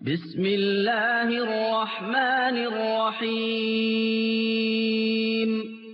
بسم الله الرحمن الرحيم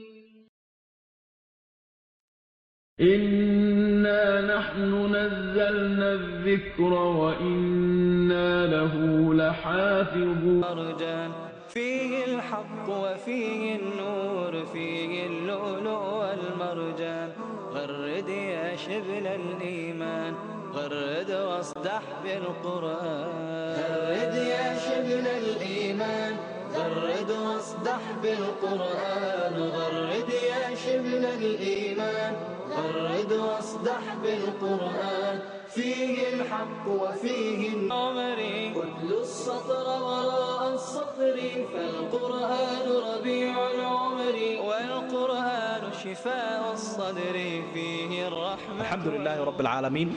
إنا نحن نزلنا الذكر وإنا له لحافظون مرجان فيه الحق وفيه النور فيه اللؤلؤ والمرجان غرد يا شبل الإيمان غرد واصدح بالقرآن غرد يا شبل الإيمان غرد واصدح بالقرآن غرد يا شبل الإيمان غرد واصدح بالقرآن فيه الحق وفيه النمر اتل السطر وراء السطر فالقرآن ربيع العمر والقرآن شفاء الصدر فيه الرحمة الحمد لله رب العالمين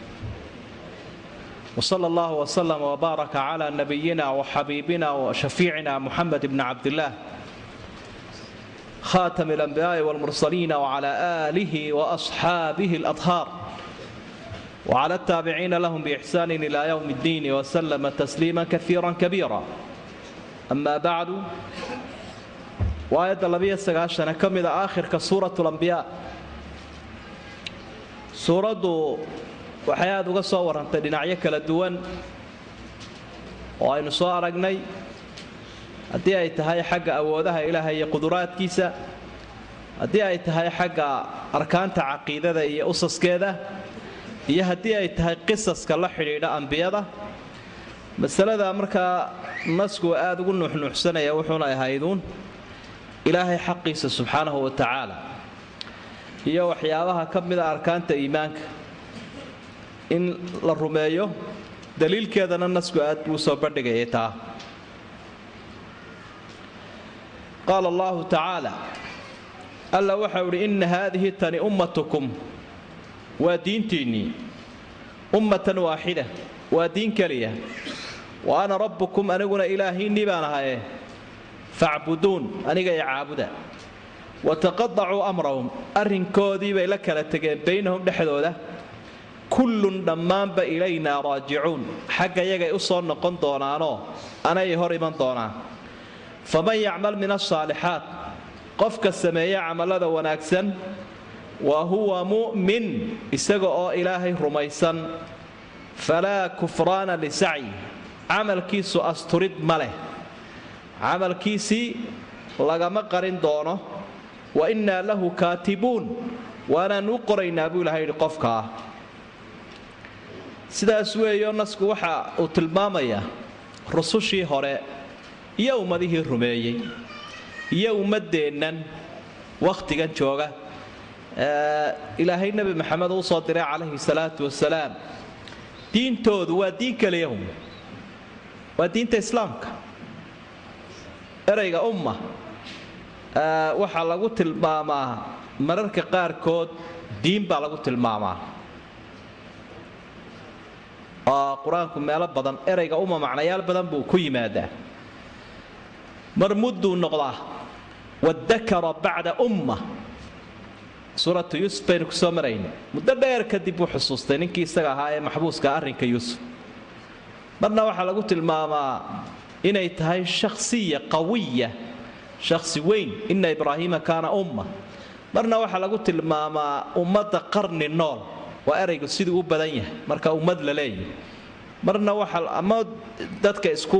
وصلى الله وسلم وبارك على نبينا وحبيبنا وشفيعنا محمد بن عبد الله خاتم الأنبياء والمرسلين وعلى آله وأصحابه الأطهار وعلى التابعين لهم بإحسان إلى يوم الدين وسلم تسليما كثيرا كبيرا أما بعد وآية اللبية السقاشة كمد آخر كسورة الأنبياء سورة waxay aada uga soo warrantay dhinacyo kala duwan oo aynu soo aragnay haddii ay tahay xagga awoodaha ilaahay iyo quduraadkiisa haddii ay tahay xagga arkaanta caqiidada iyo usaskeeda iyo haddii ay tahay qisaska la xidhiidha ambiyada masalada markaa nasku aada ugu nuuxnuuxsanaya wuxuuna ahayduun ilaahay xaqiisa subxaanahu wa tacaala iyo waxyaabaha ka mida arkaanta iimaanka in la rumeeyo daliilkeedana nasku aad buu soo bandhigayay taa qaala allahu tacaala alla waxau idhi inna haadihi tani ummatukum waa diintiinnii ummatan waaxida waa diin keliya wa ana rabbukum aniguna ilaahiinnii baan ahaye facbuduun aniga i caabuda wa taqadacuu amrahum arrinkoodii bay la kala tegeen baynahum dhexdooda kullun dhammaanba ilaynaa raajicuun xagga yagay u soo noqon doonaanoo anay hor iman doonaan faman yacmal min asaalixaat qofka sameeya camallada wanaagsan wa huwa mu'min isaga oo ilaahay rumaysan falaa kufraana lisacyi camalkiisu asturid ma leh camalkiisii lagama qarin doono wa innaa lahu kaatibuun waanaan u qoraynaa buu ilahay yidhi qofkaa sidaas weeyo nasku waxa uu tilmaamayaa rusushii hore iyo ummadihii rumeeyey iyo ummaddeennan wakhtigan jooga ilaahay nebi maxamed uu soo diray calayhi salaatu wasalaam diintoodu waa diin keliyahum waa diinta islaamka erayga umma waxaa lagu tilmaamaa mararka qaarkood diin baa lagu tilmaamaa oo qur-aanku meelo badan erayga uma macnayaal badan buu ku yimaadaa mar mudduu noqdaa wadakara bacda umma suuratu yuusuf baynu kusoo marayna muddo dheer kadib buu xusuustay ninkii isaga ahaa ee maxbuuska arrinka yuusuf marna waxaa lagu tilmaamaa inay tahay shakhsiya qawiya shakhsi weyn ina ibraahiima kaana umma marna waxaa lagu tilmaamaa ummadda qarni nool waa eraygu siduu u badan yahay marka ummad la leeyahy marna waxa ama dadka isku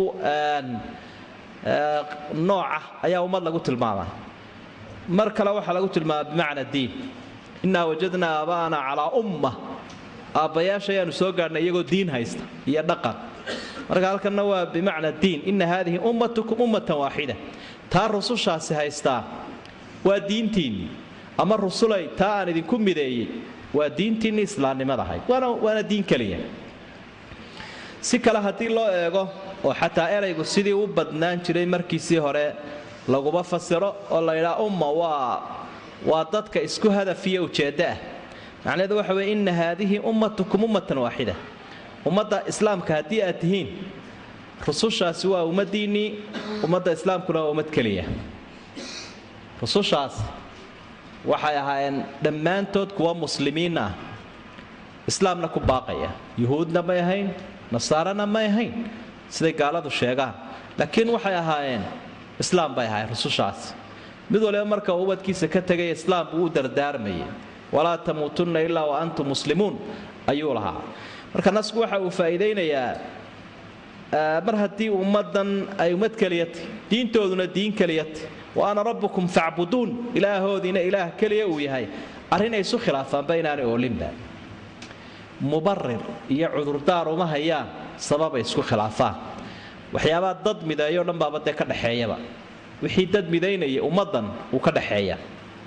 nooca ayaa ummad lagu tilmaamaa mar kale waxaa lagu tilmaamaa bimacna diin innaa wajadnaa aaba'ana calaa umma aabbayaasha ayaanu soo gaadhnay iyagoo diin haysta iyo dhaqan marka halkanna waa bimacna diin inna haadihi ummatukum ummatan waaxida taa rusushaasi haystaa waa diintiinnii ama rusulay taa aan idinku mideeyey waa diintiinni islaamnimada ahayd waana diin keliya si kale haddii loo eego oo xataa eraygu sidii u badnaan jiray markiisii hore laguma fasiro oo laydhaa umma waa waa dadka isku hadaf iyo ujeeddo ah macnaheedu waxa weye inna haadihi ummatukum ummatan waaxida ummadda islaamka haddii aad tihiin rusushaasi waa ummaddiinnii ummadda islaamkuna waa ummad keliya rusushaas waxay ahaayeen dhammaantood kuwa muslimiin ah islaamna ku baaqaya yuhuudna may ahayn nasaarana may ahayn siday gaaladu sheegaan laakiin waxay ahaayeen islaam bay ahaayeen rusushaasi mid waliba marka uu ubadkiisa ka tegay islaam buu u dardaarmayay walaa tamuutunna ilaa wa antum muslimuun ayuu lahaa marka nasku waxa uu faa'iidaynayaa mar haddii ummaddan ay ummad keliyatay diintooduna diin keliyatay wa ana rabbukum facbuduun ilaahoodiina ilaah keliya uu yahay arrin ay isu khilaafaanba inaanay oolinba mubarir iyo cudurdaar uma hayaan sababay isku khilaafaan waxyaabaa dad mideeyo dhan baaba dee ka dhexeeyaba wixii dad midaynaya ummaddan uu ka dhexeeya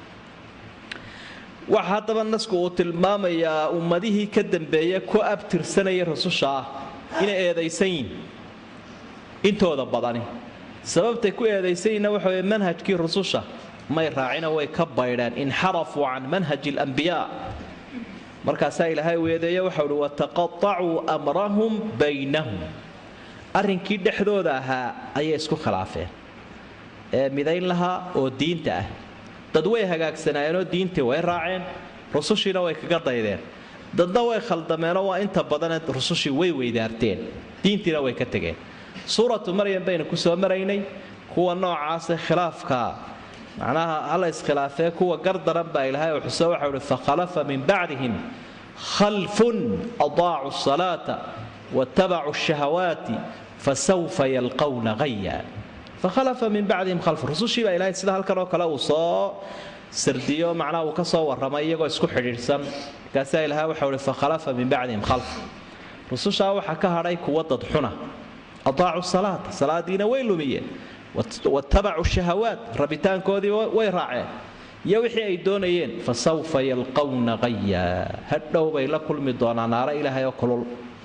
waxa haddaba nasku uu tilmaamayaa ummadihii ka dambeeya ku abtirsanaya rasusha ah inay eedaysan yihin intooda badani sababtay ku eedaysan yihinna waxa weye manhajkii rususha may raacina way ka baydheen inxarafuu can manhaji alambiyaa markaasaa ilaahay u eedeeya waxau uhi wataqaacuu amrahum baynahum arrinkii dhexdooda ahaa ayay isku khilaafeen ee midayn lahaa oo diinta ah dad way hagaagsanaayeenoo diintii way raaceen rusushiina way kaga daydeen dadna way khaldameenoo waa inta badane rusushii way weydaarteen diintiina way ka tegeen suuratu maryam baynu ku soo maraynay kuwa noocaase khilaafka macnaha hala iskhilaafee kuwa gardaran baa ilaahay uu xuso waxau uhi fakhalafa min bacdihim khalfun adaacu salaata watabacuu shahawaati fasawfa yalqawna haya fakhalafa min bacdihim khalfun rusushii baa ilahay sida halkan oo kale uu soo sardiyo macnaha uu ka soo warramay iyagoo isku xidhiidhsan markaasaa ilahay waxau uhi fakhalafa min bacdihim khalf rusushaa waxaa ka hadhay kuwa dad xuna adaacu salaata salaadiina way lumiyeen watabacuu shahawaat rabitaankoodii way raaceen iyo wixii ay doonayeen fa sawfa yalqawna haya hadhow bay la kulmi doonaa naaro ilaahay oo kulul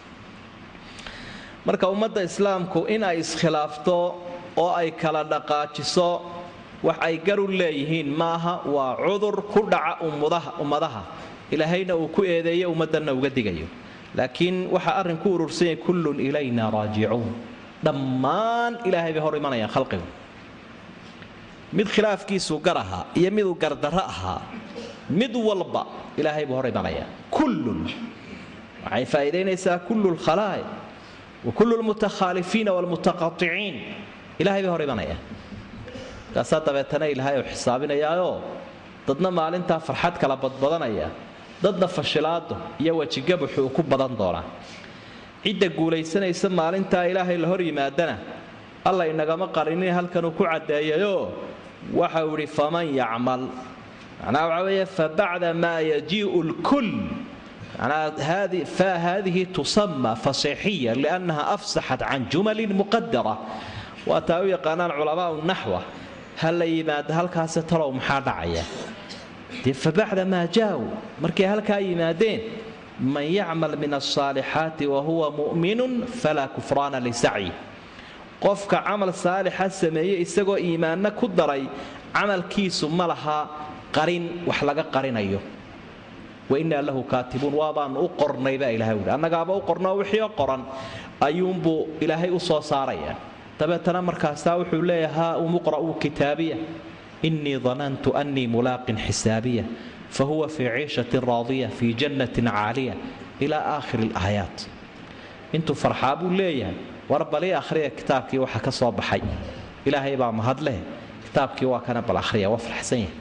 marka ummadda islaamku in ay iskhilaafto oo ay kala dhaqaajiso wax ay garu leeyihiin maaha waa cudur ku dhaca ummadaha ilaahayna uu ku eedeeyo ummaddanna uga digayo laakiin waxaa arrin ku urursan yahay kullun ilayna raajicuun dhammaan ilaahay bay hor imanayaan khalqigu mid khilaafkiisuu gar ahaa iyo miduu gardarro ahaa mid walba ilaahay buu hor imanayaa kullun waxay faa'iidaynaysaa kullu lkhalaa'iq wa kullu lmutakhaalifiina waalmutaqaticiin ilahay bay hor imanayaan markaasaa dabeetana ilaahay uu xisaabinayaayoo dadna maalintaa farxad kala badbadanaya dadna fashilaado iyo wejigabuxuu ku badan doonaa cidda guulaysanaysa maalintaa ilaahay la hor yimaadana alla inagama qarinin halkanuu ku caddeeyayoo waxau idhi faman yacmal macnaha waxaa weeye fabacda maa yajii'u lkull macnaha fa haadihi tusama fasiixiya liannaha afsaxat can jumalin muqadara waa taa u yaqaanaan culamaau naxwa ha la yimaado halkaasi talow maxaa dhacaya dee fabacda maa jaauu markay halkaa yimaadeen man yacmal min alsaalixaati wa huwa mu'minun falaa kufraana lisacyi qofka camal saalixa sameeye isagoo iimaanna ku daray camalkiisu ma laha qarin wax laga qarinayo wa innaa lahu kaatibuun waabaanu u qornay baa ilahay uhi annagaaba u qornoo wixii qoran ayuunbuu ilaahay u soo saaraya dabeetana markaasaa wuxuu leeyahay haa umuqra'uu kitaabiya innii danantu annii mulaaqin xisaabiya fahuwa fii ciishatin raadiya fii jannatin caaliya ilaa aakhiri alaayaat intuu farxaa buu leeyahay war balii akhriya kitaabkii waxa ka soo baxay ilaahay baa mahadleh kitaabkii waa kana bal akhriya waa farxsan yahay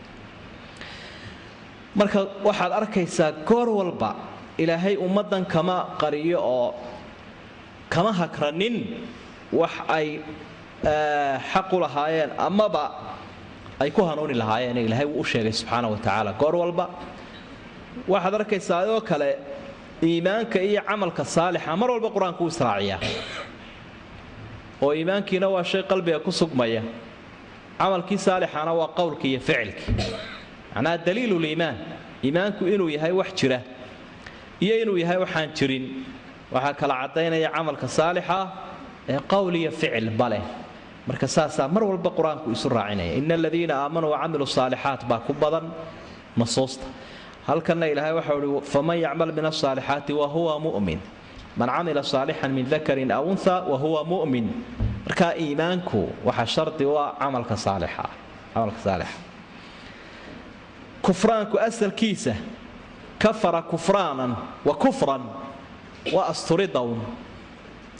marka waxaad arkaysaa goor walba ilaahay ummaddan kama qariyo oo kama hakranin wax ay xaq u lahaayeen amaba ay ku hanuuni lahaayeen ilaahay wuu u sheegay subxaana wa tacaala goor walba waxaad arkaysaa adoo kale iimaanka iyo camalka saalixa mar walba qur-aanku u israaciyaa oo iimaankiina waa shay qalbiga ku sugmaya camalkii saalixana waa qowlkii iyo ficilkii macnaha daliiluliimaan iimaanku inuu yahay wax jira iyo inuu yahay waxaan jirin waxaa kala caddaynaya camalka saalixa ee qowl iyo ficil baleh marka saasaa mar walba qur-aanku isu raacinaya ina aladiina aamanuu wacamiluu saalixaat baa ku badan nasuusta halkanna ilaahay waxau ihi faman yacmal min asaalixaati wahuwa mu'min man camila saalixan min dakarin aw unha wahuwa mu'min markaa iimaanku waxaa shardi u ah camalka saalixa camalka saalixa kufraanku asalkiisa kafara kufraanan wa kufran waa asturidown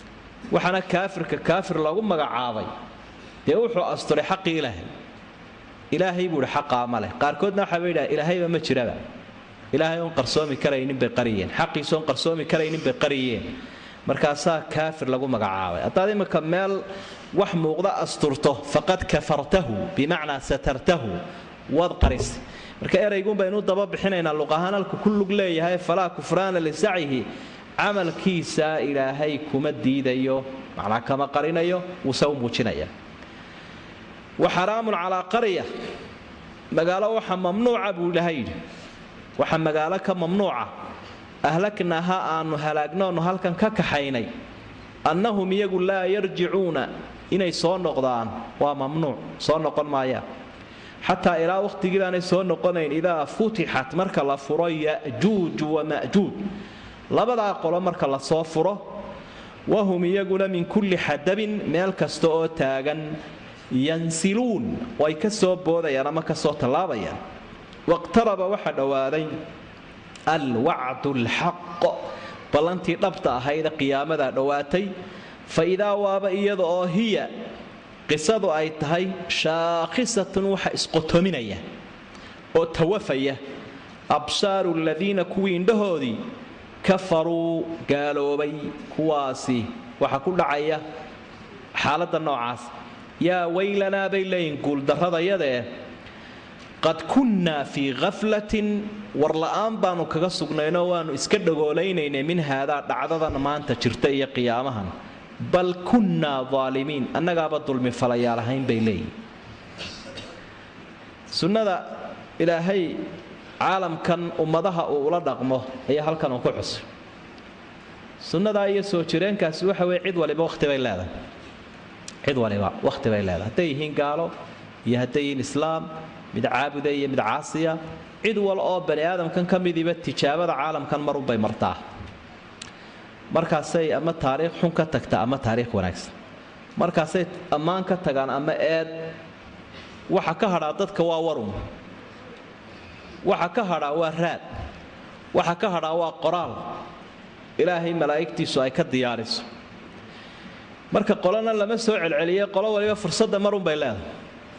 waxaana kaafirka kaafir lagu magacaabay dee wuxuu asturay xaqii ilaahay ilaahay buu ihi xaqaa ma leh qaarkoodna waxaa ba yidhaha ilaahayba ma jiraba ilaahay oon qarsoomi karaynin bay qariyeen xaqiisoon qarsoomi karaynin bay qariyeen markaasaa kaafir lagu magacaabay haddaad imminka meel wax muuqda asturto faqad kafartahu bimacnaa satartahu waad qarisay marka eraygun baynu daba bixinaynaa luqahaan halku ku lug leeyahay falaa kufraana lisacyihi camalkiisa ilaahay kuma diidayo macnaa kama qarinayo wuuse u muujinaya wa xaraamun calaa qarya magaalo waxa mamnuuca buu ilaahay yidhi waxa magaalo ka mamnuuca ahlaknaha aanu halaagnoonu halkan ka kaxaynay annahum iyagu laa yarjicuuna inay soo noqdaan waa mamnuuc soo noqon maayaan xataa ilaa wakhtigii baanay soo noqonayn idaa futixat marka la furo ya'juuju wama'juuj labadaa qolo marka la soo furo wahum iyaguna min kulli xadabin meel kasta oo taagan yansiluun oo ay ka soo boodayaan ama ka soo tallaabayaan waqtaraba waxaa dhowaaday alwacdu alxaq ballantii dhabta ahayd qiyaamadaa dhowaatay fa idaa waaba iyada oo hiya qisadu ay tahay shaakhisatun waxa isqotominaya oo tawafaya absaaru aladiina kuwii indhahoodii kafaruu gaaloobay kuwaasi waxa ku dhacaya xaaladda noocaas yaa weylanaa bay leeyihin guuldarradayadae qad kunnaa fii khaflatin warla'aan baanu kaga sugnaynoo waannu iska dhagoolaynayna min haadaa dhacdadan maanta jirta iyo qiyaamahan bal kunnaa aalimiin annagaaba dulmi falayaal ahayn bay leeyihin sunnada ilaahay caalamkan ummadaha uu ula dhaqmo ayaa halkan uu ku xusay sunnadaa iyo soo jireenkaasi waxa weye cid waliba wakhti bay leedahay cid waliba wakhti bay leedahay hadday yihiin gaalo iyo hadday yihiin islaam mid caabuda iyo mid caasiya cid wal oo bani aadamkan ka midiba tijaabada caalamkan marunbay martaa markaasay ama taariikh xun ka tagta ama taariikh wanaagsan markaasay ammaan ka tagaan ama eed waxa ka hadhaa dadka waa warun waxa ka hadhaa waa raad waxa ka hadhaa waa qoraal ilaahay malaa'igtiisu ay ka diyaariso marka qolona lama soo celceliye qolo waliba fursadda marunbay leedahay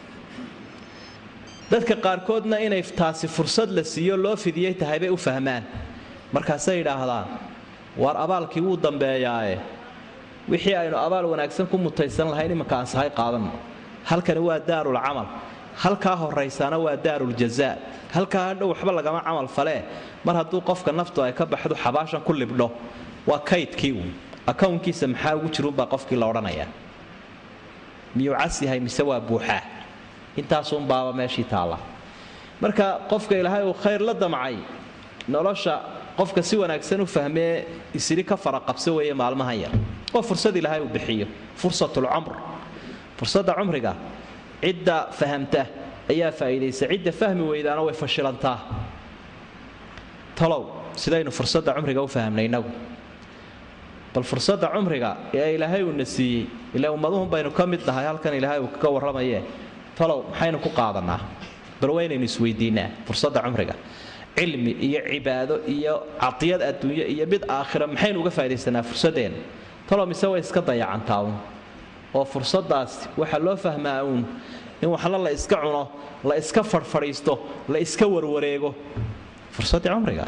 dadka qaarkoodna inay taasi fursad la siiyo loo fidiyey tahay bay u fahmaan markaasay yidhaahdaan waar abaalkii wuu dambeeyaae wixii aynu abaal wanaagsan ku mutaysan lahayn imanka aan sahay qaadanno halkani waa daarul camal halkaa horaysaana waa daaruljazaa halkaa hadhow waxba lagama camal falee mar hadduu qofka naftu ay ka baxdo xabaashan ku libdho waa kaydkii uun akownkiisa maxaa ugu jirunbaa qofkii la odhanayaa miyuu cas yahay mise waa buuxaa intaasunbaaba meeshii taalla marka qofka ilaahay uu khayr la damcay nolosha qofka si wanaagsan u fahmee isiri ka faraqabso weeye maalmahan yar oo fursad ilaahay uu bixiyo fursatulcumr fursadda cumriga cidda fahamta ayaa faa'iidaysa cidda fahmi weydaana way fashilantaa talow sidaynu fursadda cumriga u fahamnay innagu bal fursadda cumriga ee ilaahay uuna siiyey ilaa ummaduhun baynu ka mid nahay halkan ilaahay uu kaga warramayee talow maxaynu ku qaadanaa bal waynaynu isweydiinaa fursadda cumriga cilmi iyo cibaado iyo cadiyad adduunyo iyo mid aakhira maxaynu uga faa'idaysanaa fursaddeena talow mise way iska dayacantaa uun oo fursaddaas waxaa loo fahmaa uun in waxna la iska cuno la iska fadhfadhiisto la iska warwareego fursaddii cumriga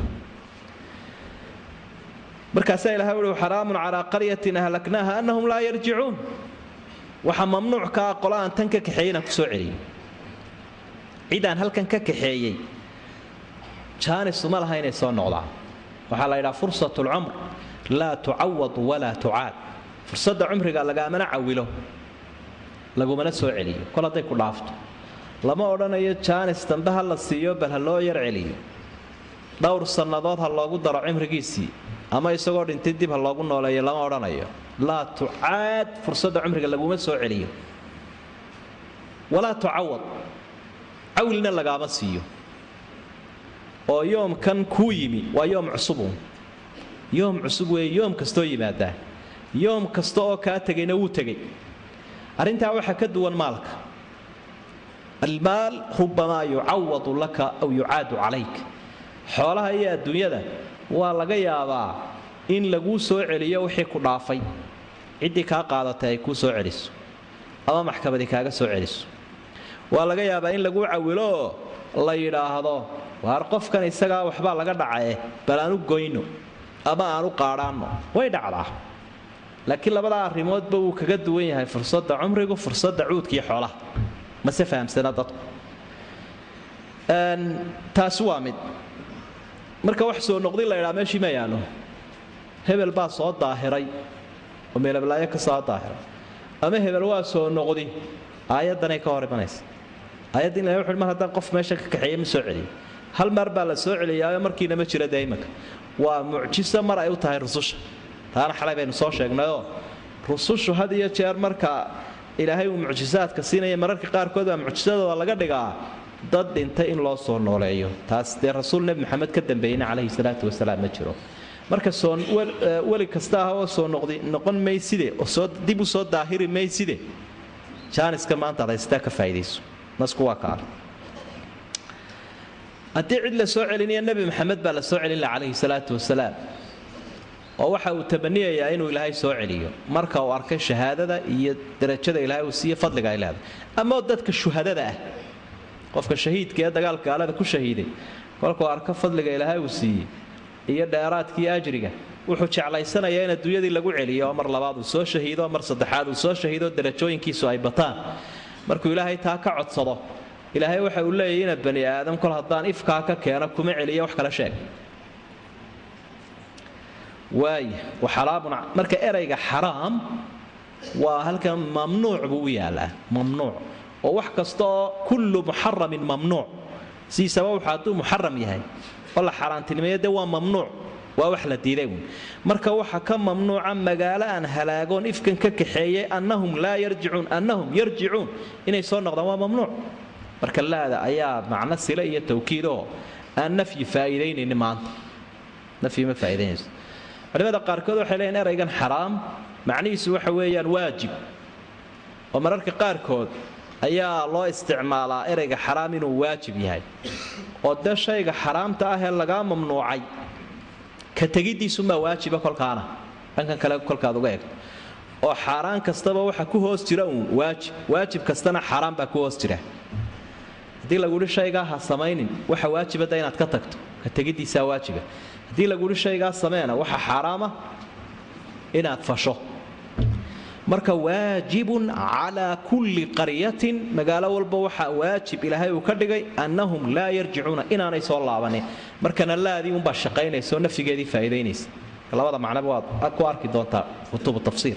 markaasaa ilahay uhi xaraamun calaa qaryatin ahlaknaaha annahum laa yarjicuun waxaa mamnuuc ka ah qola aan tan ka kaxeeyey inaan ku soo celiyey cidaan halkan ka kaxeeyey jaanisuma laha inay soo noqdaan waxaa la yidhaha fursat lcumr laa tucawad walaa tucaad fursadda cumriga lagaamana cawilo lagumana soo celiyo kol hadday ku dhaafto lama odhanayo jaanis dambe ha la siiyo bal ha loo yar celiyo dhowr sannadood ha loogu daro cimrigiisii ama isagoo dhintay dib ha loogu nooleeyo lama odhanayo laa tucaad fursadda cumriga laguma soo celiyo walaa tucawad cawilna lagaama siiyo oo yoomkan kuu yimi waa yoom cusubuun yoom cusub weeye yoom kastoo yimaadaa yoom kasta oo kaa tegayna wuu tegay arrintaa waxaa ka duwan maalka almaal rubamaa yucawadu laka aw yucaadu calayk xoolaha iyo adduunyada waa laga yaabaa in laguu soo celiyo wixii ku dhaafay ciddii kaa qaadatay ay kuu soo celiso ama maxkamadi kaaga soo celiso waa laga yaabaa in laguu cawiloo la yidhaahdo waar qofkan isagaa waxbaa laga dhacae bal aanu goyno ama aanu qaadhaanno way dhacdaa laakiin labadaa arrimoodba wuu kaga duwan yahay fursadda cumrigu fursadda cuudkaiyo xoolaha mase fahamsana dadku taasi waa mid marka wax soo noqdin la ydhaa meeshii ma yaalo hebel baa soo daahiray oo meelablaayo ka soo daahiray ama hebel waa soo noqdi aayaddanay ka hor imanaysa aayadda in la wuxu mar haddaan qof meesha ka kaxeeye ma soo celiyo hal mar baa la soo celiyaayo markiina ma jira dee imanka waa mucjiso mar ay u tahay rususha taana xalay baynu soo sheegnayoo rusushu had iyo jeer marka ilaahay uu mucjisaadka siinaya mararka qaarkood baa mucjisadooda laga dhigaa dad dhintay in loo soo nooleeyo taas dee rasuul nebi maxamed ka dambeeyeyna calayhi salaatu wasalaam ma jiro marka soo weli kasta ah oo soo noqdi noqon mayside oo soo dib u soo daahiri mayside jaaniska maanta ad haystaa ka faa'iidayso nasku waa kaale haddii cid la soo celinaya nebi maxamed baa la soo celin laha calayhi salaatu wasalaam oo waxa uu tabaniyayaa inuu ilaahay soo celiyo marka uu arkay shahaadada iyo darajada ilaahay uu siiye fadliga ay leedahay ama dadka shuhadada ah qofka shahiidka ee dagaalka gaalada ku shahiiday kolkuu arko fadliga ilaahay uu siiyey iyo dheeraadkii ajriga wuxuu jeclaysanayaa in adduunyadii lagu celiyo oo mar labaad uu soo shahiido mar saddexaad uu soo shahiido darajooyinkiisu ay bataan markuu ilaahay taa ka codsado ilaahay waxa uu leeyahy ina bani aadam kol haddaan ifkaa ka keeno kuma celiyo wax kala sheeg waaya waxalaamun marka erayga xaraam waa halkan mamnuuc buu u yaalaa mamnuuc oo wax kasta oo kullu muxaramin mamnuuc siisaba wuxuu hadduu muxaram yahay oo la xaaraantinimeeyo dee waa mamnuuc waa wax la diiday uun marka waxa ka mamnuuca magaalo aan halaagoon ifkan ka kaxeeyey annahum laa yarjicuun annahum yarjicuun inay soo noqdaan waa mamnuuc marka laada ayaa macno sile iyo tawkiid oo aan nafyi faa'iidaynayni maanta nafyi ma faa'iidaynayso culimada qaarkood waxay leeyihin eraygan xaraam macnihiisu waxa weeyaan waajib oo mararka qaarkood ayaa loo isticmaalaa erayga xaraam inuu waajib yahay oo dee shayga xaraamta ah ee lagaa mamnuucay ka tegiddiisumaa waajiba kolkaana dhankan kale kolkaad uga egto oo xaaraan kastaba waxa ku hoos jira uun waajib waajib kastana xaaraan baa ku hoos jira haddii laguhi shaygaa ha samaynin waxa waajibada inaad ka tagto ka tegiddiisaa waajiba haddii laguhi shaygaa sameena waxa xaaraama inaad fasho marka waajibun calaa kulli qaryatin magaalo walba waxaa waajib ilaahay uu ka dhigay annahum laa yarjicuuna inaanay soo laabanin markana laadii unbaa shaqaynaysa oo nafyigeedii faa'iidaynaysa labada macnaba waad ku arki doontaa kutubu tafsiir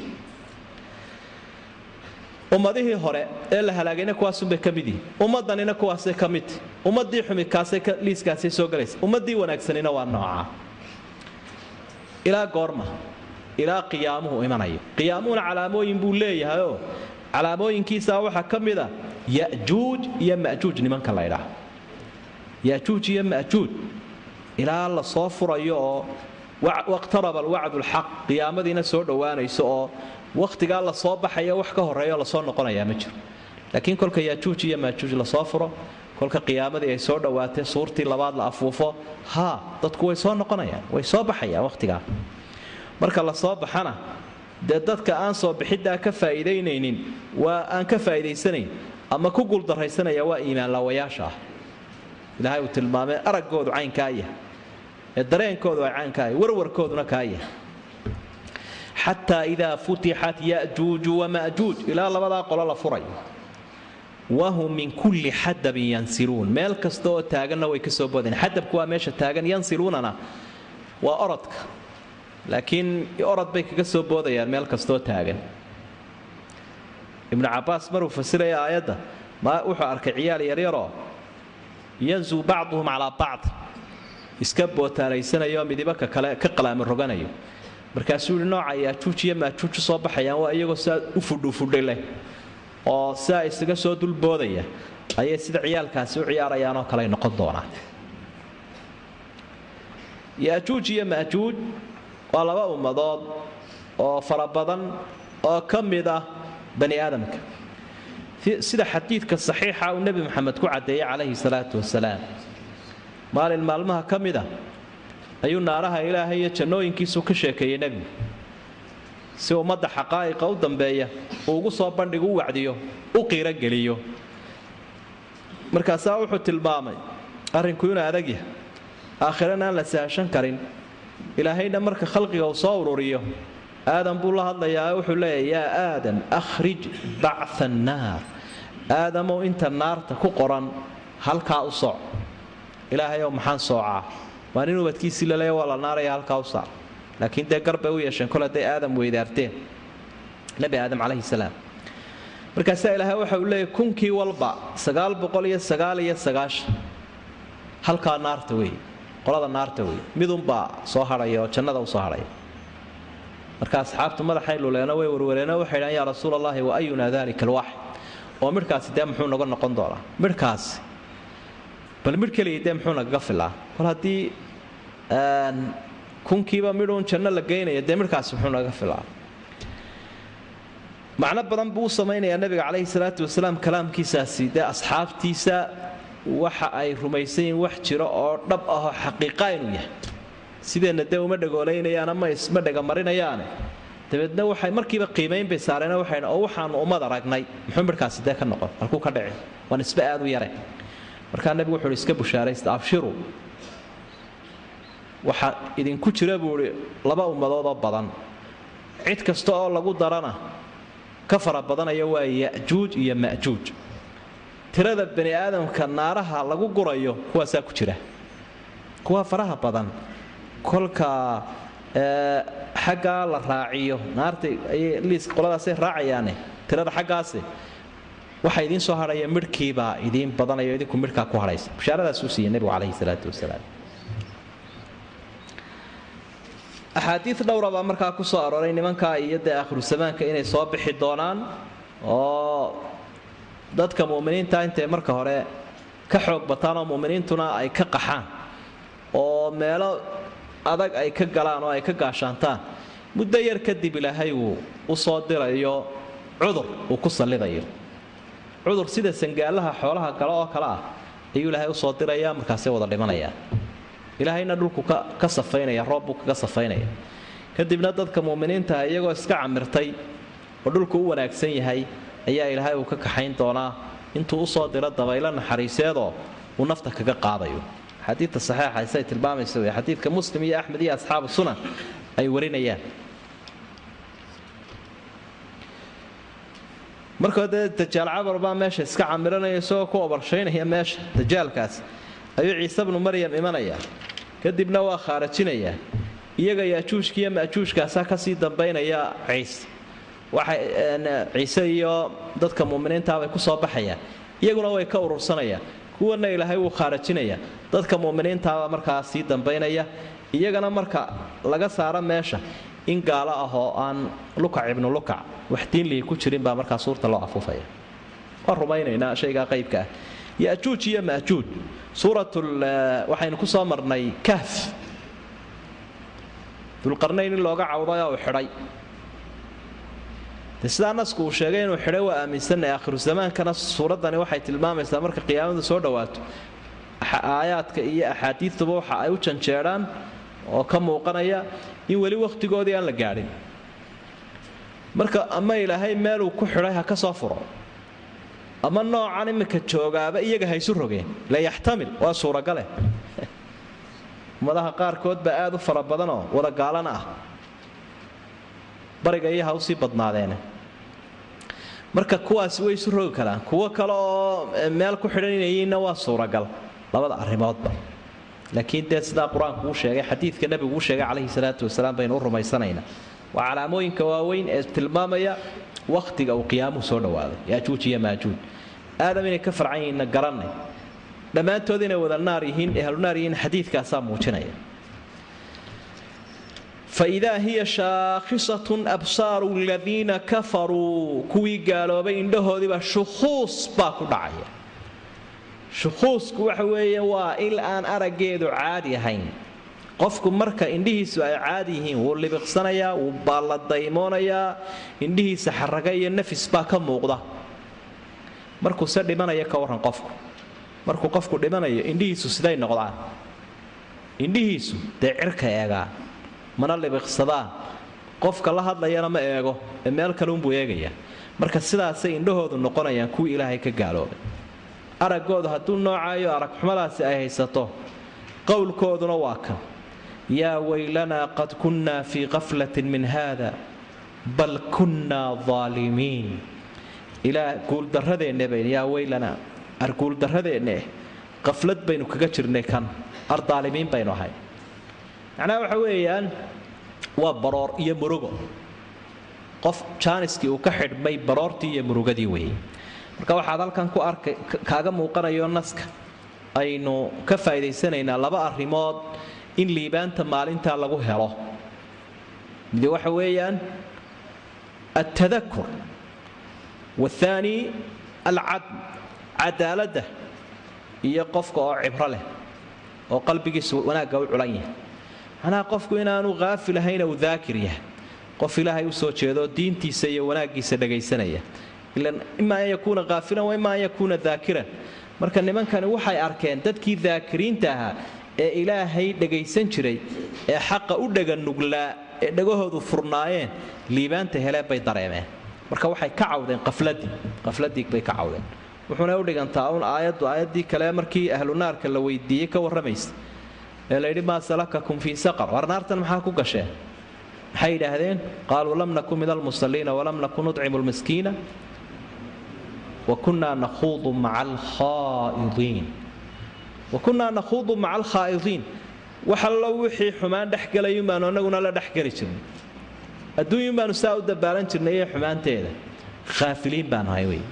ummadihii hore ee la halaagayna kuwaasunbay ka mid yihin ummaddanina kuwaasay ka midti ummaddii xumi kaasay liiskaasay soo galaysa ummaddii wanaagsanina waa noocaa ilaa goorma ilaa qiyaamuhu imanayo qiyaamuhuna calaamooyin buu leeyahayoo calaamooyinkiisaa waxaa ka mid a yajuuj iyo majuuj nimanka la ydhaah yajuuj iyo majuuj ilaa la soo furayo oo waqtaraba alwacdu lxaq qiyaamadiina soo dhowaanayso oo wakhtigaa la soo baxaya wax ka horeeyo lasoo noqonayaa ma jiro laakiin kolka yajuuj iyo maajuuj lasoo furo kolka qiyaamadii ay soo dhowaatee suurtii labaad la afuufo haa dadku way soo noqonayaan way soo baxayaan wakhtigaa marka la soo baxana dee dadka aan soo bixiddaa ka faa'iidaynaynin waa aan ka faa'iidaysanayn ama ku guuldarraysanaya waa iimaanlaawayaasha ah ilaahay uu tilmaamay araggoodu caynkaa yahay ee dareenkoodu ay caynkaa yahay warwarkooduna kaa yahay xataa idaa futixat yajuuju wamajuuj ilaa labadaa qolo la furayo wahum min kulli xadabin yansiluun meel kasta oo taaganna way ka soo boodeen xadabku waa meesha taagan yansiluunana waa orodka laakiin orod bay kaga soo boodayaan meel kastoo taagan ibnu cabaas maruu fasiraya aayadda wuxuu arkay ciyaal yaryaroo yanzuu bacduhum calaa bacd iska bootaalaysanayoo midibaka kale ka qalaami roganayo markaasuu yihi nooca yaajuuj iyo maajuuj u soo baxayaan waa iyagoo saa u fudhufudhay leh oo siaa isaga soo dulboodaya ayay sida ciyaalkaasi u ciyaarayaanoo kale noqon doonaan yaajuuj iyo maajuuj waa laba ummadood oo fara badan oo ka mid ah bani aadamka sida xadiidka saxiixa uu nebi maxamed ku caddeeyey calayhi salaatu wasalaam maalin maalmaha ka mid a ayuu naaraha ilaahay iyo jannooyinkiisu ka sheekeeyey nebigu si ummadda xaqaa'iqa u dambeeya uu ugu soo bandhigu u wacdiyo u qiirogeliyo markaasaa wuxuu tilmaamay arrinku inuu adag yahay aakhirana aan la sahashan karin ilaahayna marka khalqiga uu soo ururiyo aadan buu la hadlayaa wuxuu leeyahy yaa aadan akhrij bactha annaar aadamow inta naarta ku qoran halkaa u sooc ilaahayow maxaan soocaa waa nin ubadkiisii laleeya waa la naaraya halkaa u saac laakiin dee garbay u yeesheen kol hadday aadam weydaarteen nebi aadam calayhi salaam markaasaa ilaahay waxa uu leeyahy kunkii walba sagaal boqol iyo sagaal iyo sagaashan halkaa naarta weeye qolada naarta weeye midunbaa soo hadhaya oo jannada u soo hadhaya marka asxaabtu madaxay luleeno way warwareeno waxay dhahan yaa rasuul allahi wa ayunaa dalika alwaaxid oo midhkaasi dee muxuu naga noqon doonaa midhkaasi bal midh keliya dee muxuu nagaga filaa kol haddii kunkiiba midhuun janno la geynaya dee midhkaasi muxuu nagaga filaa macno badan buu u samaynayaa nabiga calayhi salaatu wasalaam kalaamkiisaasi dee asxaabtiisa waxa ay rumaysan yihiin wax jiro oo dhab ahoo xaqiiqa inuu yahay sideenna dee uma dhagoolaynayaan ama isma dhagamarinayaane dabeedna waxay markiiba qiimayn bay saareen waxay oo waxaanu ummad aragnay muxuu midhkaasi dee ka noqon halkuu ka dhici waa nisbe aad u yare markaa nebigu wuxuu iska bushaaraysta abshiru waxaa idinku jira buu ihi laba ummadoodoo badan cid kasta oo lagu darana ka fara badanaya waa ya'juuj iyo ma'juuj tirada bani aadamka naaraha lagu gurayo kuwaasaa ku jira kuwa faraha badan kolka xaggaa la raaciyo naarta liiska qoladaasay raacayaane tirada xaggaasi waxaa idiin soo hadhaya midhkiibaa idiin badanayo idinku midhkaa ku hadhaysa bishaaradaasuu siiyey nebigu calayhi salaatu wasalaam axaadiid dhowra baa markaa ku soo arooray nimankaa iyo dee aakhiru zamaanka inay soo bixi doonaan oo dadka mu'miniinta intay marka hore ka xoog bataan oo mu'miniintuna ay ka qaxaan oo meelo adag ay ka galaan oo ay ka gaashaantaan muddo yar kadib ilaahay uu u soo dirayo cudur uu ku sallidayo cudur sida sangaalaha xoolaha galo oo kale ah ayuu ilaahay usoo dirayaa markaasay wada dhimanayaan ilaahayna dhulku ka safaynaya roobbuu kaga safaynaya kadibna dadka mu'miniintaha iyagoo iska camirtay oo dhulku u wanaagsan yahay ayaa ilaahay uu ka kaxayn doonaa intuu usoo diro dabaylo naxariiseedoo uu nafta kaga qaadayo xadiidta saxiixa say tilmaamaysa wey xadiidka muslim iyo axmed iyo asxaabu sunan ay warinayaan markoo dee dajaal cabar baa meesha iska camiranaya isagoo ku obarshaynaya meesha dajaalkaas ayuu ciise bnu maryam imanaya kadibna waa khaarajinayaa iyaga yaajuujka iyo majuujkaasaa kasii dambaynaya ciise waxay ciise iyo dadka muminiintaabay kusoo baxayaan iyaguna way ka urursanayaan kuwana ilaahay wuu khaarajinaya dadka muminiintaaba markaa sii dambaynaya iyagana marka laga saaro meesha in gaalo ah oo aan lukac ibnu lukac wax diinlihi ku jirin baa markaa suurta loo afuufaya waa rumaynaynaa shaygaa qaybka ah yajuuj iyo majuuj suuratul waxaynu ku soo marnay kahf dulqarnayn in looga cawday oo uu xidhay de sidaa nasku uu sheegay inuu xidhay waa aaminsanay aakhiru zamaankana suuraddani waxay tilmaamaysaa marka qiyaamadu soo dhowaato aayaadka iyo axaadiistuba waxa ay u janjeedhaan oo ka muuqanaya in weli wakhtigoodii aan la gaadhin marka ama ilaahay meeluu ku xidhay ha ka soo furo ama noocan iminka joogaaba iyaga ha isu rogeen la yaxtamil waa suuragale ummadaha qaarkood baa aad u fara badanoo wada gaalana ah bariga iyo ha usii badnaadeene marka kuwaasi way isu rogi karaan kuwo kale oo meel ku xidhan inayyiinna waa suuragal labada arrimoodba laakiin dee sidaa qur-aanku uu sheegay xadiidka nebigu uu sheegay calayhi salaatu wasalaam baynu u rumaysanaynaa waa calaamooyinka waaweyn ee tilmaamaya wakhtiga uu qiyaamuhu soo dhawaaday yaajuuj iyo maajuuj aadam inay ka farcan yihiinna garanay dhammaantood inay wada naar yihiin ehlu naar yihiin xadiidkaasaa muujinaya faidaa hiya shaakhisatun absaaru aladiina kafaruu kuwii gaaloobay indhahoodiiba shukhuus baa ku dhacaya shukhuusku waxa weeye waa il aan araggeedu caadi ahayn qofku marka indhihiisu ay caadi yihiin wuu libiqsanayaa wuu baalladaymonayaa indhihiisa xaraga iyo nafis baa ka muuqda markuuse dhimanaya ka warran qofku markuu qofku dhimanayo indhihiisu siday noqdaan indhihiisu dee cirka eegaan mana libiqsadaan qofka la hadlayana ma eego ee meel kale unbuu eegayaa marka sidaasay indhahoodu noqonayaan kuwii ilaahay ka gaaloobay araggoodu hadduu noocaayo arag xumadaasi ay haysato qowlkooduna waa kan yaa weylanaa qad kunnaa fii qaflatin min haada bal kunnaa aalimiin ilaa guuldarradeenna bayn yaa weylanaa ar guuldarradeenna qaflad baynu kaga jirnay kan ar daalimiin baynu ahay macnaha waxa weeyaan waa baroor iyo murugo qof jaaniskii uu ka xidhmay baroortii iyo murugadii weeyey marka waxaad halkan ku arkay kaaga muuqanayo naska aynu ka faa'iidaysanaynaa laba arrimood in liibaanta maalintaa lagu helo midi waxa weeyaan altadakur waathaani alcadl cadaaladda iyo qofka oo cibro leh oo qalbigiisu wanaagga u culan yahay macnaha qofku inaanu haafil ahayn uu daakir yahay qof ilaahay u soo jeedo diintiisa iyo wanaaggiisa dhagaysanaya ilan ima an yakuuna haafilan wa ima an yakuuna daakiran marka nimankani waxay arkeen dadkii daakiriinta ahaa ee ilaahay dhagaysan jiray ee xaqa u dhaganuglaa ee dhagahoodu furnaayeen liibaanta heleen bay dareemeen marka waxay ka cawdeen qafladii qafladii bay ka cawdeen wuxuuna u dhigantaa un aayaddu aayaddii kale markii ahlu naarka la weydiiyey ka warramaysa ee layidhi maa salakakum fii saqar war naartan maxaa ku gasheen maxay yidhaahdeen qaaluu lam nakun min almusalliina walam nakun nucimu lmiskiina wa kunnaa nakhuudu maca alkhaa'idiin wa kunnaa nakhuudu maca alkhaa'idiin wax allo wixii xumaan dhexgelayun baanu annaguna la dhexgeli jirnay adduunyun baanu saa u dabaalan jirnay iyo xumaanteeda khaafiliin baanu ahay wey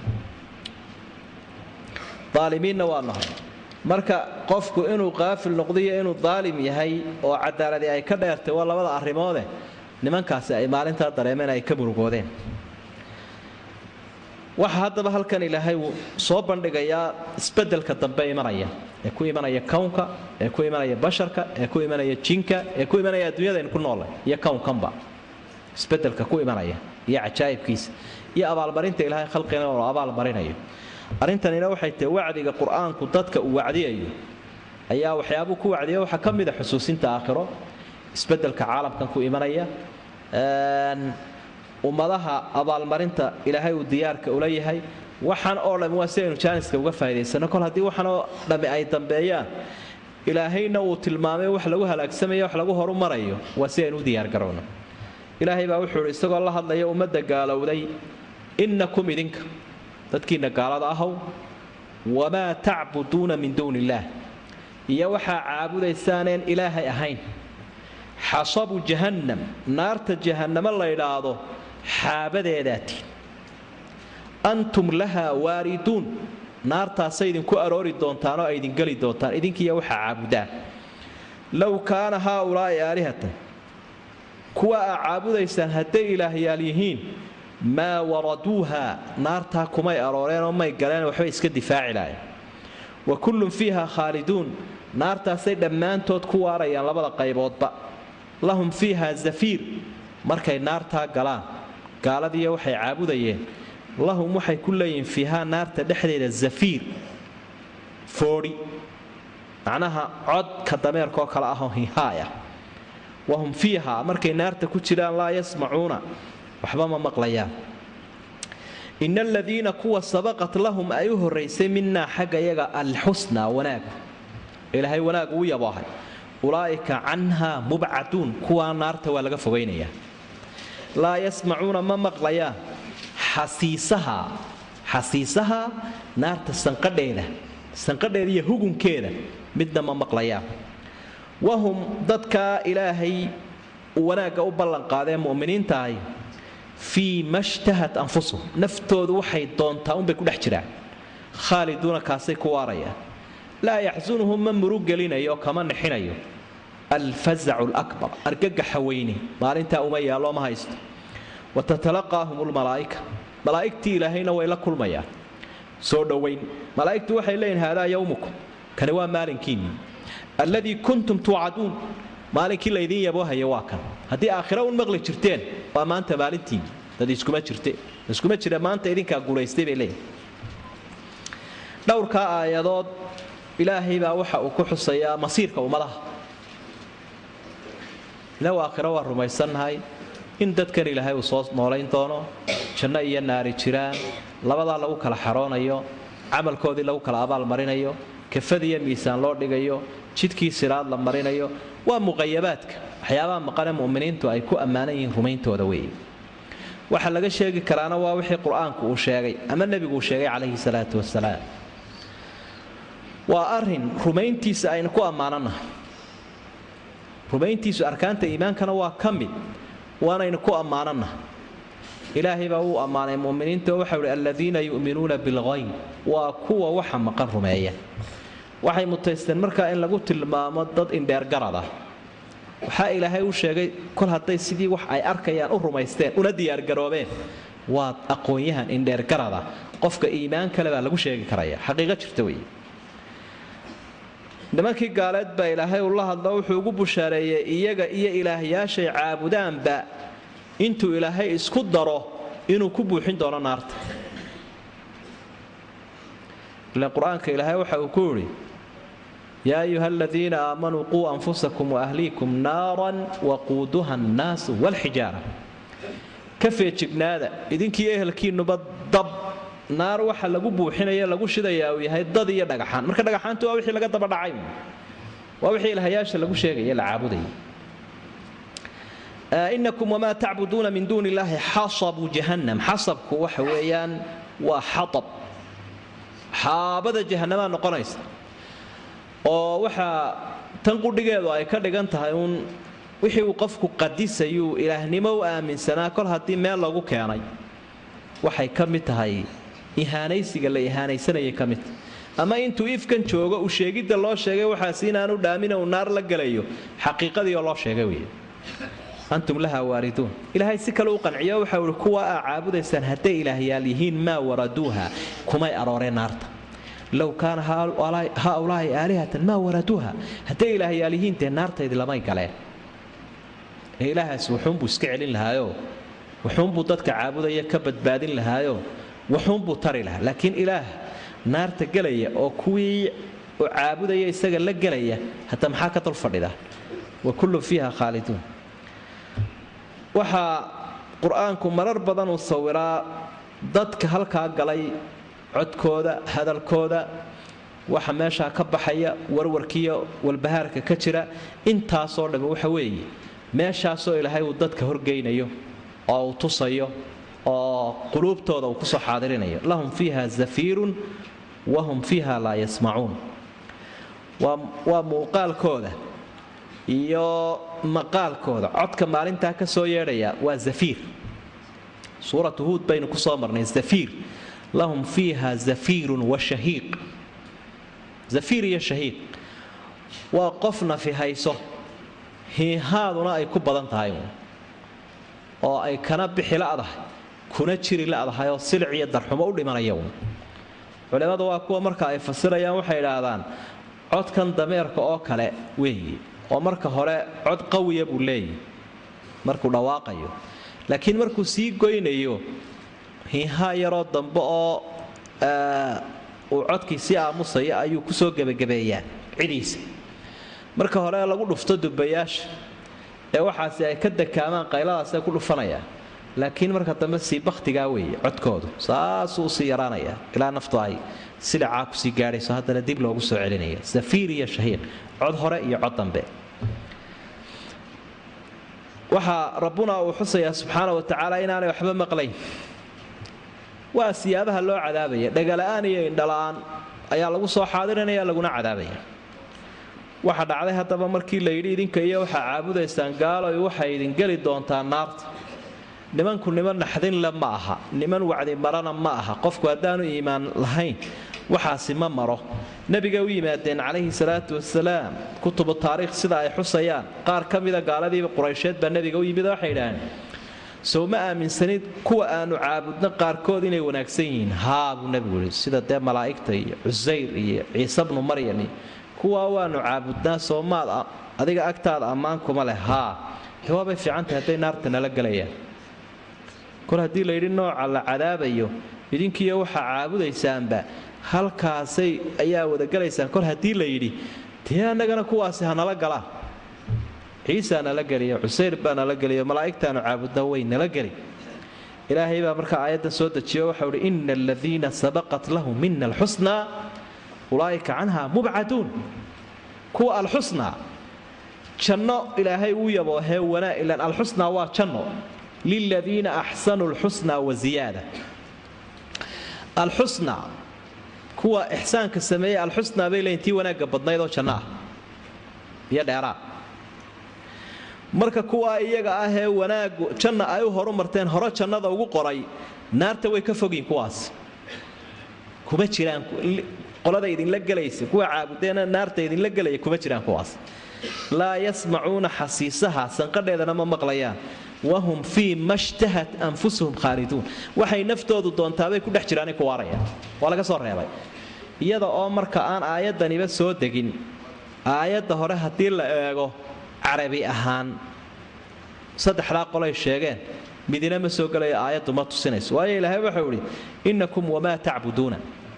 aalimiinna waa nahay marka qofku inuu qaafil noqdo iyo inuu daalim yahay oo cadaaladii ay ka dheertay waa labada arrimoode nimankaasi ay maalintaa dareemeen ay ka murugoodeen waxa haddaba halkan ilaahay uu soo bandhigayaa isbedelka dambe imanaya ee ku imanaya kownka ee ku imanaya basharka ee ku imanaya jinka ee ku imanaya adduunyadaynu ku noolay iyo kownkanba isbedelka ku imanaya iyo cajaa'ibkiisa iyo abaalmarinta ilaahay khalqina oo abaalmarinayo arrintanina waxay tahay wacdiga qur-aanku dadka uu wacdiyayo ayaa waxyaabuu ku wacdiya waxaa ka mid a xusuusinta aakhiro isbedelka caalamkan ku imanaya ummadaha abaalmarinta ilaahay uu diyaarka ula yahay waxaan oo dhammi waa si aynu jaaniska uga faa'idaysano kol haddii waxaan oo dhammi ay dambeeyaan ilaahayna uu tilmaamay wax lagu halaagsamaya wax lagu horumarayo waa si aynu u diyaargarowno ilaahay baa wuxuu ihi isagoo la hadlaya ummadda gaalowday innakum idinka dadkiinna gaalada ahow wamaa tacbuduuna min duuni illaah iyo waxaa caabudaysaaneen ilaahay ahayn xasabu jahannam naarta jahannamo la ydhaahdo xaabadeedaatiin antum lahaa waariduun naartaasay idinku aroori doontaan oo ay idin geli doontaan idinkiiyo waxaa caabudaan low kaana haaulaa'i aalihatan kuwa aa caabudaysaan hadday ilaahyaal yihiin maa waraduuha naartaa kumay arooreenoo may galeen waxbay iska difaaci lahayn wa kullun fiiha khaaliduun naartaasay dhammaantood ku waarayaan labada qayboodba lahum fiiha zafiir markay naartaa galaan gaaladiiyo waxay caabudayeen lahum waxay ku leeyihiin fiihaa naarta dhexdeeda zafiir foodhi macnaha codka dameerkaoo kale ahoo hihaaya wahum fiiha markay naarta ku jiraan laa yasmacuuna waxba ma maqlayaan ina aladiina kuwa sabaqat lahum ay u horraysay minaa xagga yaga alxusnaa wanaag ilaahay wanaag uu yaboohay ulaa'ika canhaa mubcaduun kuwaa naarta waa laga fogaynayaa laa yasmacuuna ma maqlayaan xasiisaha xasiisaha naarta sanqadheeda sanqadheeda iyo hugunkeeda midna ma maqlayaan wahum dadkaa ilaahay wanaagga u ballanqaadee mu'miniintaahay fii ma shtahat anfusuhum naftoodu waxay doontaa unbay ku dhex jiraan khaaliduuna kaasay ku waarayaan laa yaxsunuhum ma murug gelinayo kama nixinayo alfazacu lakbar argagaxa weyne maalintaa uma yaallo ma haysto wa tatalaqaahum lmalaa'ika malaa'igtii ilaahayna way la kulmayaan soo dhowayn malaa'igtu waxay leeyihin haadaa yowmukum kani waa maalinkiinnii alladii kuntum tuucaduun maalinkii laydiin yaboohaya waa kan haddii aakhira un maqli jirteen waa maanta maalintiinni dad iskuma jirte iskuma jira maanta idinkaa guulaystay bay leeyihin dhowrkaa aayadood ilaahay baa waxa uu ku xusayaa masiirka ummadaha ilaw aakhiro waa rumaysannahay in dadkan ilaahay uu soo noolayn doono janno iyo naari jiraan labadaa lagu kala xaroonayo camalkoodii lagu kala abaalmarinayo kafad iyo miisaan loo dhigayo jidkii siraad la marinayo waa muqayabaadka waxyaabaha maqane mu'miniintu ay ku ammaanan yihiin rumayntooda weeye waxa laga sheegi karaana waa wixii qur-aanku uu sheegay ama nebigu uu sheegay calayhi salaatu wasalaam waa arin rumayntiisa aynu ku ammaananahay rumayntiisu arkaanta iimaankana waa ka mid waanaynu ku ammaananahay ilaahay baa uu ammaanay muminiinta oo waxau ihi aladiina yu'minuuna bilghayb waa kuwa waxa maqan rumeeya waxay mutaysteen markaa in lagu tilmaamo dad indheergarad ah waxaa ilaahay u sheegay kol hadday sidii wax ay arkayaan u rumaysteen una diyaargaroobeen waa aqoon-yahan indheergarada qofka iimaan kale baa lagu sheegi karaya xaqiiqo jirta wey nimankii gaaleed baa ilaahay ula hadlo wuxuu ugu bushaareeyey iyaga iyo ilaahyaashay caabudaanba intuu ilaahay isku daro inuu ku buuxin doono naarta ile qur-aanka ilaahay waxa uu ku yidhi yaa ayuha aladiina aamanuu quu anfusakum waahliikum naaran waquuduha annaasu walxijaara ka feejignaada idinkii ehelkiinuba dab naar waxa lagu buuxinaya lagu shidayaa uu yahay dad iyo dhagaxaan marka dhagaxaantu waa wixii laga daba dhacay waa wixii ilahayaasha lagu sheegaya la caabudaya inakum wamaa tacbuduuna min duuni illaahi xasabu jahannam xasabku waxa weeyaan waa xaab xaabada jahannamaa noqonaysa oo waxaa tan qudhigeedu ay ka dhigan tahay uun wixii uu qofku qadisayuu ilaahnimo u aaminsanaa kol haddii meel lagu keenay waxay ka mid tahay ihaanaysiga la ihaanaysanayay ka midta ama intuu ifkan joogo uu sheegidda loo sheegay waxaas inaanu dhaamin uu naar la gelayo xaqiiqadii oo loo sheegay wey antum laha waariduun ilaahay si kale u qanciyo waxau ihi kuwa aa caabudaysaan hadday ilaahyaal yihiin maa waraduuha kumay arooreen naarta low kaana haaulaahi aalihatan maa waraduuha hadday ilaahyaal yihiin dee naartaydi lamay galeen ee ilaahaas wuxuunbuu iska celin lahaayoo wuxuunbuu dadka caabudaya ka badbaadin lahaayo wuxuunbuu tari lahaa laakiin ilaah naarta gelaya oo kuwii u caabudaya isaga la gelaya hadda maxaa ka dul fadhida wa kullun fiiha khaaliduun waxaa qur-aanku marar badan uu sawiraa dadka halkaa galay codkooda hadalkooda waxa meeshaa ka baxaya warwarkiiyo walbahaarka ka jira intaasoo dhammi waxa weeye meeshaasoo ilaahay uu dadka horgeynayo oo uu tusayo oo quluubtooda uu kusoo xaadirinayo lahum fiiha zafiirun wahum fiiha laa yasmacuun waa muuqaalkooda iyo maqaalkooda codka maalintaa ka soo yeedhaya waa zafiir suuratu huud baynu ku soo marnay zafiir lahum fiiha zafiirun wa shahiiq zafiir iyo shahiiq waa qof nafi hayso hiihaaduna ay ku badan tahay oo ay kana bixi la'dahay kuna jiri la'dahay oo silic iyo darxumo u dhimanaya culimmadu waa kuwa marka ay fasirayaan waxay idhaahdaan codkan dameerka oo kale weeye oo marka hore cod qawiya buu leeyahy markuu dhawaaqayo laakiin markuu sii goynayo hiihaa yaroo dambe oo uu codkii sii aamusaya ayuu kusoo gebagabeeyaa cidiisa marka hore lagu dhufto dubayaasha ee waxaasi ay ka dakaamaan qayladaasay ku dhufanayaan laakiin marka dambe sii bakhtigaa weeye codkoodu saasuu usii yaraanaya ilaa naftu ay silicaa kusii gaadhayso haddana dib loogu soo celinaya safiir iyo shahiiq cod hore iyo cod dambe waxaa rabbuna uu xusayaa subxaana wa tacaala inaanay waxba maqlayn waa siyaabaha loo cadaabaya dhagala'aan iyo indhala'aan ayaa lagu soo xaadirinaya laguna cadaabaya waxa dhacday haddaba markii la yidhi idinka iyo waxaa caabudaysaan gaaloy waxay idin geli doontaa naarta nimanku niman naxdinle ma aha niman wacdi marana ma aha qofku haddaanu iimaan lahayn waxaasi ma maro nebiga u yimaadeen calayhi salaatu wasalaam kutubu taariikh sida ay xusayaan qaar ka mida gaaladiiba quraysheed baa nebiga u yimid waxay idhaaheen sow ma aaminsanid kuwa aanu caabudno qaarkood inay wanaagsan yihiin haa buu nebigu yihi sida dee malaa'igta iyo cusayr iyo ciise bnu maryam iyo kuwaa waanu caabudnaa soomaad adiga agtaada ammaan kuma leh haa de waabay fiicantahay hadday naarta nala gelayaan kol haddii layidhi nooca la cadaabayo idinkiiyo waxaa caabudaysaanba halkaasay ayaa wadagelaysaan kol haddii la yidhi dee annagana kuwaasi hanala galaan ciisaa nala geliyo cusayr baa nala geliyo malaa'igtaanu caabudna way nala geli ilaahay baa markaa aayaddan soo dejiyo waxau uhi ina aladiina sabaqat lahum mina alxusnaa ulaa'ika canha mubcaduun kuwa alxusnaa janno ilaahay uu yaboohee wanaa ilan alxusnaa waa janno liladiina axsanuu lxusnaa wa ziyaada alxusnaa kuwa ixsaanka sameeyey alxusnaa bay leeyiin tii wanaagga badnayd oo janno ah iyo dheeraad marka kuwaa iyaga ah ee wanaagu janna ay u horu marteen hore jannada ugu qoray naarta way ka fogyiin kuwaas kuma jiraan qolada idinla gelaysa kuwa caabudeena naarta idinla gelaya kuma jiraan kuwaas laa yasmacuuna xasiisaha sanqadheedana ma maqlayaan wahum fii ma shtahat anfusuhum khaaliduun waxay naftoodu doontaabay ku dhex jiraanay ku waarayaan waa laga soo reebay iyada oo marka aan aayadaniba soo degin aayadda hore haddii la eego carabi ahaan saddexdaa qolay sheegeen midina ma soo gelayo aayaddu ma tusinayso waayo ilaahay waxau idhi innakum wamaa tacbuduuna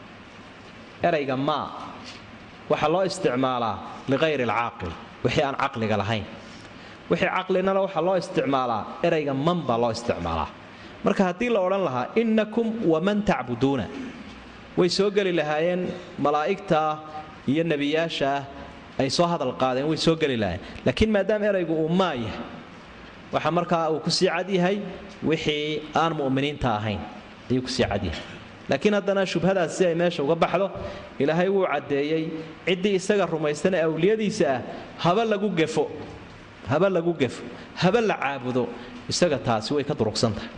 erayga maa waxaa loo isticmaalaa liqayri alcaaqil wixii aan caqliga lahayn wixii caqlinala waxaa loo isticmaalaa erayga man baa loo isticmaalaa marka haddii la odhan lahaa innakum waman tacbuduuna way soo geli lahaayeen malaa'igtaa iyo nebiyaashaah ay soo hadal qaadeen way soo geli lahaayeen laakiin maadaama eraygu uu maa yahay waxa markaa uu kusii cad yahay wixii aan mu'miniinta ahayn ayuu kusii cad yahay laakiin haddana shubhadaas si ay meesha uga baxdo ilaahay wuu caddeeyey ciddii isaga rumaysan ee awliyadiisa ah haba lagu gefo haba lagu gefo haba la caabudo isaga taasi way ka durugsan tahay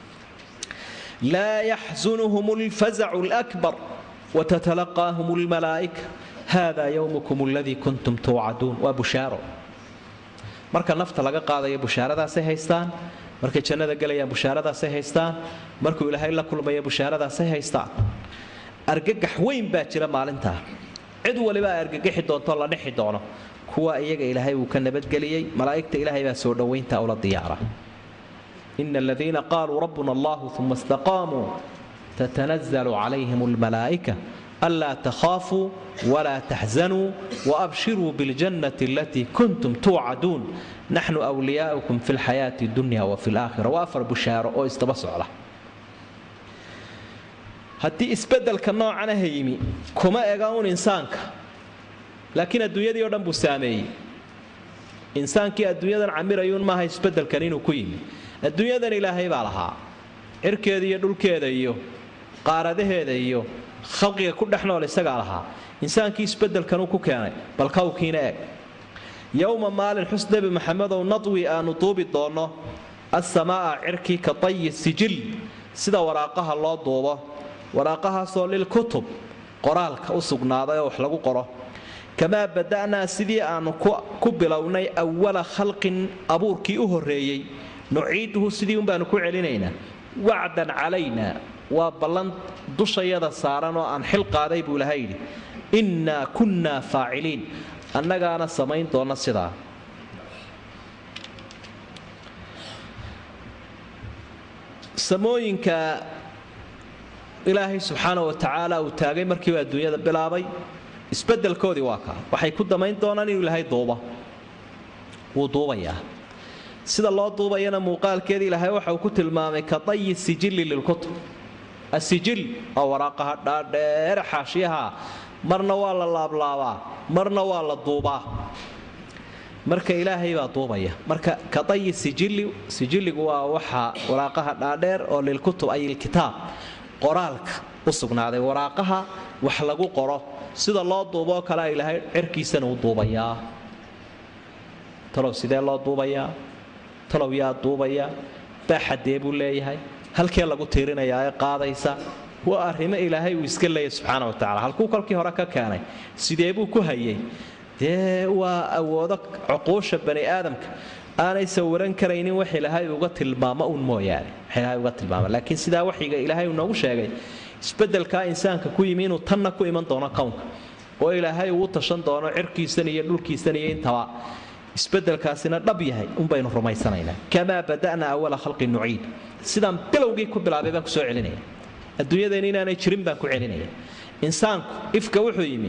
laa yaxsunhum lfazacu lakbar wtatalaqaahum lmalaa'ika hada yowmukum aladii kuntum tuucaduun waa bushaaro marka nafta laga qaadayo bushaaradaasay haystaan markay jannada gelayaan bushaaradaasay haystaan markuu ilaahay la kulmayo bushaaradaasay haystaan argagax weyn baa jira maalintaa cid waliba argagaxi doonto la dhexi doono kuwa iyaga ilaahay uu ka nabadgeliyey malaa'igta ilaahay baa soo dhowaynta ula diyaara ina aladiina qaaluu rabbuna allahu uma istaqaamuu tatanazalu calayhim almalaa'ika anlaa takhaafuu walaa taxzanuu waabshiruu biاljannati alatii kuntum tuucaduun naxnu wliyaaukum fi lxayaati dunya wa fi laakhira waa afar bushaaro oo isdaba socda haddii isbedelka noocanaha yimi kuma ega un insaanka laakiin adduunyadii o dhan buu saameeyey insaankii adduunyadan camirayuun maaha isbedelkan inuu ku yimi adduunyadan ilaahay baa lahaa cirkeeda iyo dhulkeeda iyo qaaradaheeda iyo khalqiga ku dhex nool isagaa lahaa insaankii isbedelkanuu ku keenay bal kawkiina eeg yowma maalin xus nebi maxamedow nadwi aanu duubi doonno assamaa'a cirkii ka tayi sijil sida waraaqaha loo duubo waraaqahaasoo lilkutub qoraalka u sugnaaday oo wax lagu qoro kamaa bada'naa sidii aannu ku bilownay awala khalqin abuurkii u horreeyey nuciiduhu sidii unbaanu ku celinaynaa wacdan calayna waa ballan dushayada saaran oo aan xil qaaday buu ilahay yidhi innaa kunnaa faaciliin annagaana samayn doonna sidaa samooyinka ilaahay subxaana wa tacaala uu taagay markiiba adduunyada bilaabay isbedelkoodii waa kaa waxay ku damayn doonaan inuu ilaahay duuba wuu duubayaa sida loo duubayana muuqaalkeeda ilaahay waxa uu ku tilmaamay ka dayi sijili lilkutub asijil oo waraaqaha dhaadheere xaashiyaha marna waa la laablaabaa marna waa la duubaa marka ilaahay baa duubaya marka ka dayi sijili sijiligu waa waxa waraaqaha dhaadheer oo lilkutub ay ilkitaab qoraalka u sugnaaday waraaqaha wax lagu qoro sida loo duuboo kale ilaahay cerkiisana u duubayaa talow sidee loo duubayaa talow yaa duubaya baaxadee buu leeyahay halkee lagu tiirinayaa ee qaadaysa waa arrimo ilaahay uu iska leeyahy subxaana wa tacala halkuu kolkii hore ka keenay sidee buu ku hayay dee waa awoodo cuquusha bani aadamka aanay sawiran karaynin wax ilaahay uga tilmaamo un mooyaane wax ilaahay uga tilmaama laakiin sidaa waxyiga ilaahay uu noogu sheegay isbedelkaa insaanka ku yimi inuu tanna ku iman doono kownka oo ilaahay uu tashan doono cirkiisan iyo dhulkiisan iyo intaba isbedelkaasina dhab yahay unbaynu rumaysanaynaa kamaa bada'na awala khalqi nuciid sidaan bilowgii ku bilaabay baan kusoo celinaya adduunyadeenna inaanay jirin baan ku celinaya insaanku ifka wuxuu yimi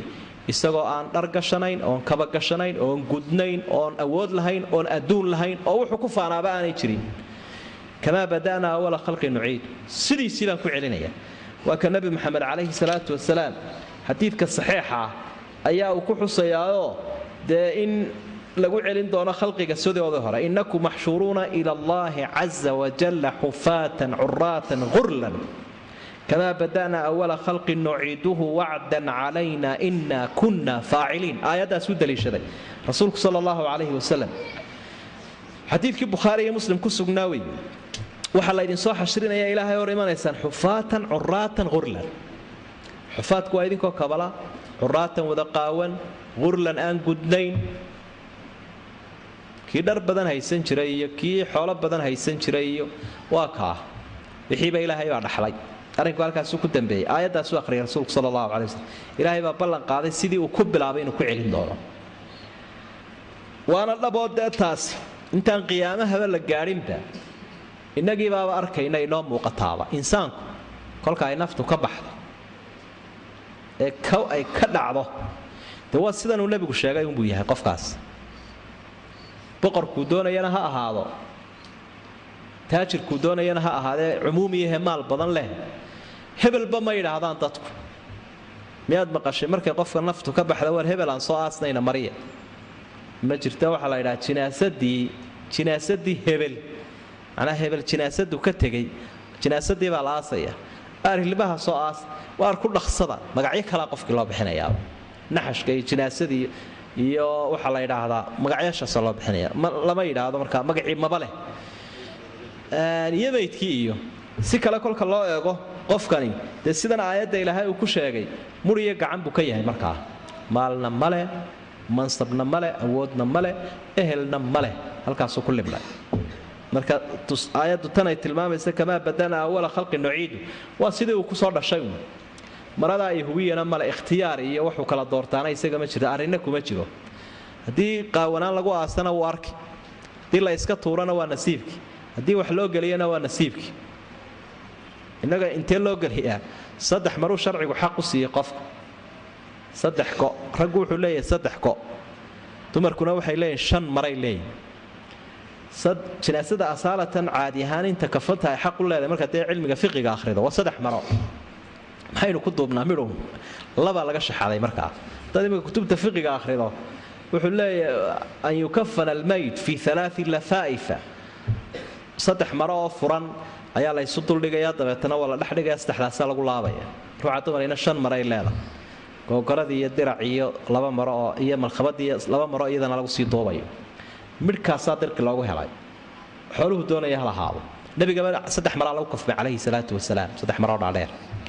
isagoo aan dhar gashanayn oon kaba gashanayn oon gudnayn oon awood lahayn oon adduun lahayn oo wuxuu ku faanaaba aanay jirin kamaa bada'naa awala khalqi nuciid sidiisii baan ku celinaya waa ka nebi moxamed calayhi salaatu wasalaam xadiidka saxiixa ah ayaa uu ku xusayaayoo dee in lagu celin doono khalqiga sidooda hore innakum maxshuuruuna ila allahi caza wajalla xufaatan curaatan hurlan kamaa bada'naa awala khalqin nuciiduhu wacdan calayna ina kunna faaciliin aayaddaas u daliishaday rasuulku sala allahu calayhi wasalam xadiidkii bukhaari iyo muslim ku sugnaa wey waxaa laydinsoo xashrinaya ilaahay hor imanaysaan xufaatan curaatan hurlan xufaadku waa idinkoo kabala curaatan wada qaawan hurlan aan gudnayn kii dhar badan haysan jiray iyo kii xoolo badan haysan jiray iyo waa kaa wixiiba ilaahay baa dhaxlay arrinku halkaasuu ku dambeeyey aayaddaasuu akhriyay rasuulku sala allahu calai waslm ilaahay baa ballan qaaday sidii uu ku bilaabay inuu ku celin doono waana dhaboo dee taasi intaan qiyaamahaba la gaadhinba innagii baaba arkayna inoo muuqataaba insaanku kolka ay naftu ka baxdo ee ay ka dhacdo dee waa sidanuu nebigu sheegay unbuu yahay qofkaas boqorkuu doonayana ha ahaado taajirkuu doonayana ha ahaadee cumuumiyahe maal badan leh hebelba ma yidhaahdaan dadku miyaad maqashay markay qofka naftu ka baxda war hebel aan soo aasnayna mariya ma jirta waxaa la yidhaha jinaasadii jinaasadii hebel macnaa hebel jinaasadu ka tegey jinaasadii baa la aasaya aarhilbaha soo aas waar ku dhaqsada magacyo kalaa qofkii loo bixinayaaba naxashka iyo jinaasadii iyo waxaa la yidhaahdaa magacyaashaasa loo bixinaya lama yidhaahdo markaa magacii maba leh iyo maydkii iyo si kale kolka loo eego qofkani dee sidan aayadda ilaahay uu ku sheegay muriyo gacan buu ka yahay markaa maalna male mansabna male awoodna male ehelna male halkaasuu ku libnay marka aayaddu tanay tilmaamaysa kamaa badana awala khalqi nuciidu waa sidii uu kusoo dhashay un maradaa iyo hubiyana male ikhtiyaar iyo waxuu kala doortaana isaga ma jiro arrinna kuma jiro haddii qaawanaan lagu aasana wuu arki haddii la iska tuurana waa nasiibkii haddii wax loo geliyana waa nasiibkii innaga intee loo geliyaa saddex maruu sharcigu xaq u siiyey qofka saddex go raggu wuxuu leeyahay saddex go dumarkuna waxay leeyihin shan maray leeyihin jinaasada asaalatan caadi ahaan inta kafanta ay xaq u leedahay marka dee cilmiga fiqiga akhrido waa saddex maro maxaynu ku duubnaa midhow labaa laga shaxaday markaa dad imika kutubta fiqiga akhrido wuxuu leeyahay an yukafana almayt fi alaai lafaa'ifa saddex maro oo furan ayaa laysu duldhigayaa dabeetana waa la dhexdhigaya saddexdaasa lagu laabaya ruuxa dumarina shan maray leedahay googoradii iyo dirac iyo laba maro oo iyo malkhabadii laba maro iyadana lagu sii duubayo midhkaasaa dirqi loogu helay xooluhu doonaya hal ahaado nabigaba saddex maraa lagu kafmay calayhi salaatu wasalaam saddex maroo dhaadheer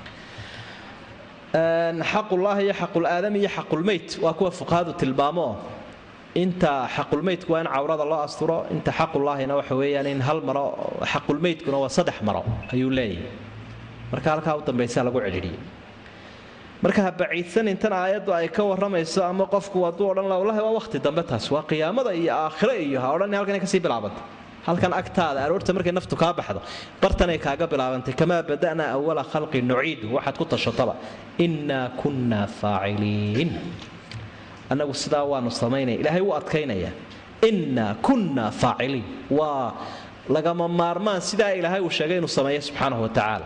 xaqullaahi iyo xaqulaadam iyo xaqulmeyt waa kuwa fuqahadu tilmaamo inta xaqulmeydku waa in cawrada loo asturo inta xaqullaahina waxa weeyaan in hal maro xaqulmeydkuna waa saddex maro ayuu leeyahay marka halkaa u dambaysa lagu celidhiyey marka ha baciidsan intan aayaddu ay ka warramayso ama qofku hadduu odhan la wallahi waa wakhti dambe taas waa qiyaamada iyo aakhire iyo ha odhan halkan kasii bilaabanta halkan agtaada aroorta markay naftu kaa baxdo bartanay kaaga bilaabantay kamaa bada'naa awala khalqi nuciidu waxaad ku tashataba innaa kunnaa faaciliin annagu sidaa waanu samaynaya ilaahay wuu adkaynaya innaa kunnaa faaciliin waa lagama maarmaan sidaa ilaahay uu sheegay inuu sameeyo subxaanahu wa tacaala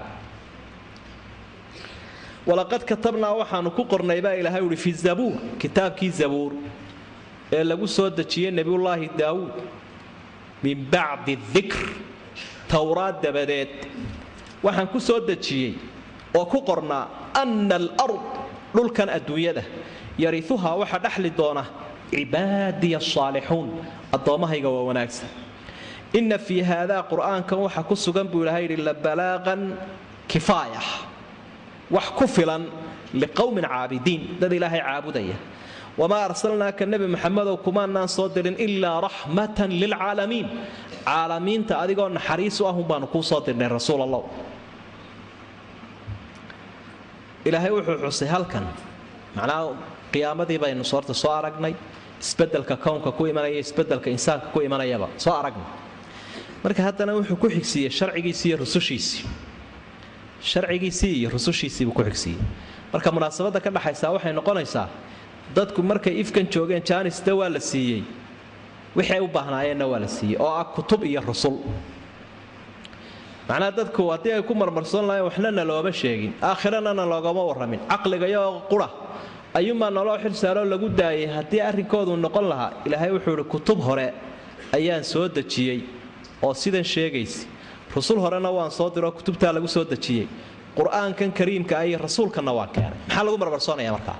walaqad katabnaa waxaanu ku qornay baa ilaahay uhi fi zabuur kitaabkii zabuur ee lagu soo dejiyey nebiyullaahi daawuud min bacdi dikr towraad dabadeed waxaan ku soo dejiyey oo ku qornaa anna alard dhulkan adduunyada yariuhaa waxa dhexli doona cibaadiya asaalixuun addoommahayga waa wanaagsan inna fii haadaa qur'aankan waxa ku sugan buu ilahay yidhi labalaaqan kifaaya wax ku filan liqowmin caabidiin dad ilaahay caabudaya wamaa arsalnaaka nebi maxamedow kumaanaan soo dirin ilaa raxmatan lilcaalamiin caalamiinta adigoo naxariis u ahun baanu kuu soo dirnay rasuul allah ilaahay wuxuu xusay halkan macnaha qiyaamadii baynu soorta soo aragnay isbedelka kownka ku imanaya isbedelka insaanka ku imanayaba soo aragnay marka haddana wuxuu ku xigsiiyey sharcigiisii iyo rusushiisii sharcigiisii iyo rusushiisiibuu ku xigsiiyey marka munaasabadda ka dhaxaysaa waxay noqonaysaa dadku markay ifkan joogeen jaanista waa la siiyey wixii ay u baahnaayeenna waa la siiyey oo ah kutub iyo rusul macnaha dadku haddii ay ku marmarsoon lahayn waxna na looma sheegin aakhirana na loogama warramin caqligayo qura ayuunbaa naloo xil saaroo lagu daayay haddii arrinkoodu noqon lahaa ilaahay wuxuu idhi kutub hore ayaan soo dejiyey oo sidan sheegaysa rusul horena waan soo diroo kutubtaa lagu soo dejiyey qur-aankan kariimka ah iyo rasuulkanna waan keenay maxaa lagu marmarsoonaya markaa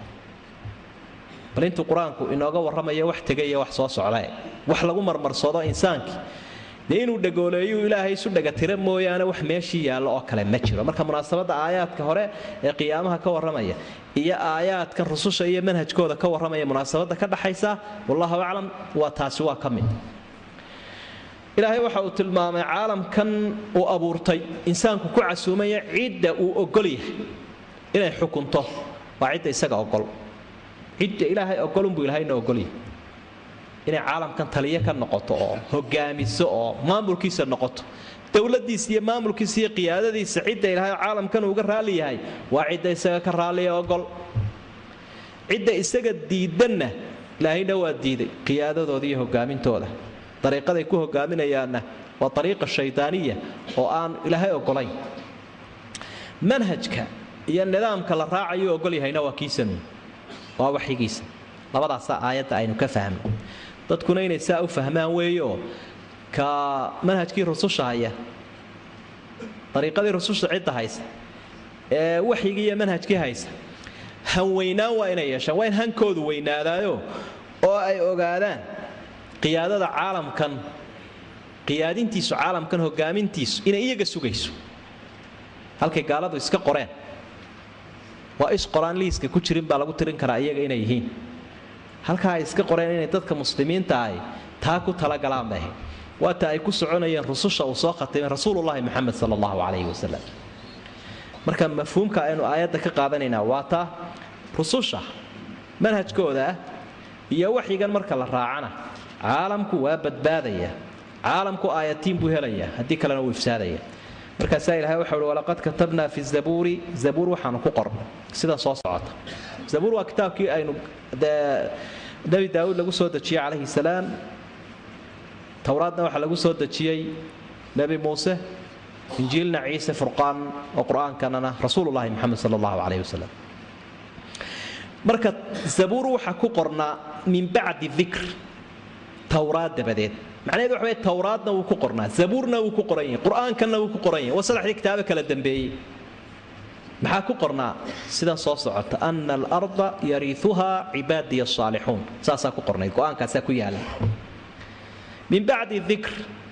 bal intuu qur-aanku inooga warramaya wax tegaya wax soo socdae wax lagu marmarsoodo insaankii dee inuu dhagooleeyuu ilaahay isu dhagatira mooyaane wax meeshii yaallo oo kale ma jiro marka munaasabadda aayaadka hore ee qiyaamaha ka warramaya iyo aayaadkan rususha iyo manhajkooda ka warramaya munaasabadda ka dhaxaysa wallahu aclam waa taasi waa ka mid ilaahay waxa uu tilmaamay caalamkan uu abuurtay insaanku ku casuumaya cidda uu ogol yahay inay xukunto waa cidda isaga ogol cidda ilaahay ogolunbuu ilahayna ogolyahay inay caalamkan taliyo ka noqoto oo hogaamiso oo maamulkiisa noqoto dowladiisa iyo maamulkiisa iyo qiyaadadiisa cidda ilaahay caalamkan uuga raali yahay waa cidda isaga ka raaliya ogol cidda isaga diidanna ilaahayna waa diiday qiyaadadooda iyo hogaamintooda dariiqaday ku hogaaminayaanna waa ariiqa shaydaaniya oo aan ilaahay ogolayn manhajka iyo nidaamka la raacayo ogol yahayna waa kiisanu waa waxyigiisa labadaasaa aayadda aynu ka fahmno dadkuna inay saa u fahmaan weeyo ka manhajkii rususha haya ariiqadii rususha cidda haysa ee waxyigii iyo manhajkii haysa hanweynaan waa inay yeeshaan waa in hankoodu weynaadaayo oo ay ogaadaan qiyaadada caalamkan qiyaadintiisu caalamkan hogaamintiisu inay iyaga sugayso halkay gaaladu iska qoreen waa is qoraan liiska ku jirin baa lagu tirin karaa iyaga inay yihiin halkaa ay iska qoreen inay dadka muslimiinta ahi taa ku talagalaan bay ahayd waata ay ku soconayeen rususha uu soo khatimay rasuulullahi moxamed sala allahu calayhi wasalam marka mafhuumka aynu aayadda ka qaadanaynaa waa taa rususha manhajkooda ah iyo waxyigan marka la raacana caalamku waa badbaadaya caalamku aayatiin buu helaya haddii kalena wuu ifsaadaya markaasaa ilahay waxa uhi walaqad katabnaa fi zabuuri zabuur waxaanu ku qornay sidan soo socota zabuur waa kitaabkii aynu dee nebi daawuud lagu soo dejiyey calayhi salaam towraadna waxaa lagu soo dejiyey nebi muuse injiilna ciise furqaan oo qur-aankanana rasuulullahi moxamed sala allahu calayhi wasalam marka zabuur waxaa ku qornaa min bacdi dikr towraad dabadeed macnaheed waxa weye towraadna wuu ku qornaa zabuurna wuu ku qoran yahay qur-aankanna wuu ku qoran yahay waa saddexdii kitaabo kala dambeeyey maxaa ku qornaa sidan soo socota ana alarda yariiuhaa cibaadiya asaalixuun saasaa ku qornayd go-aankaasaa ku yaala min bacdi dikr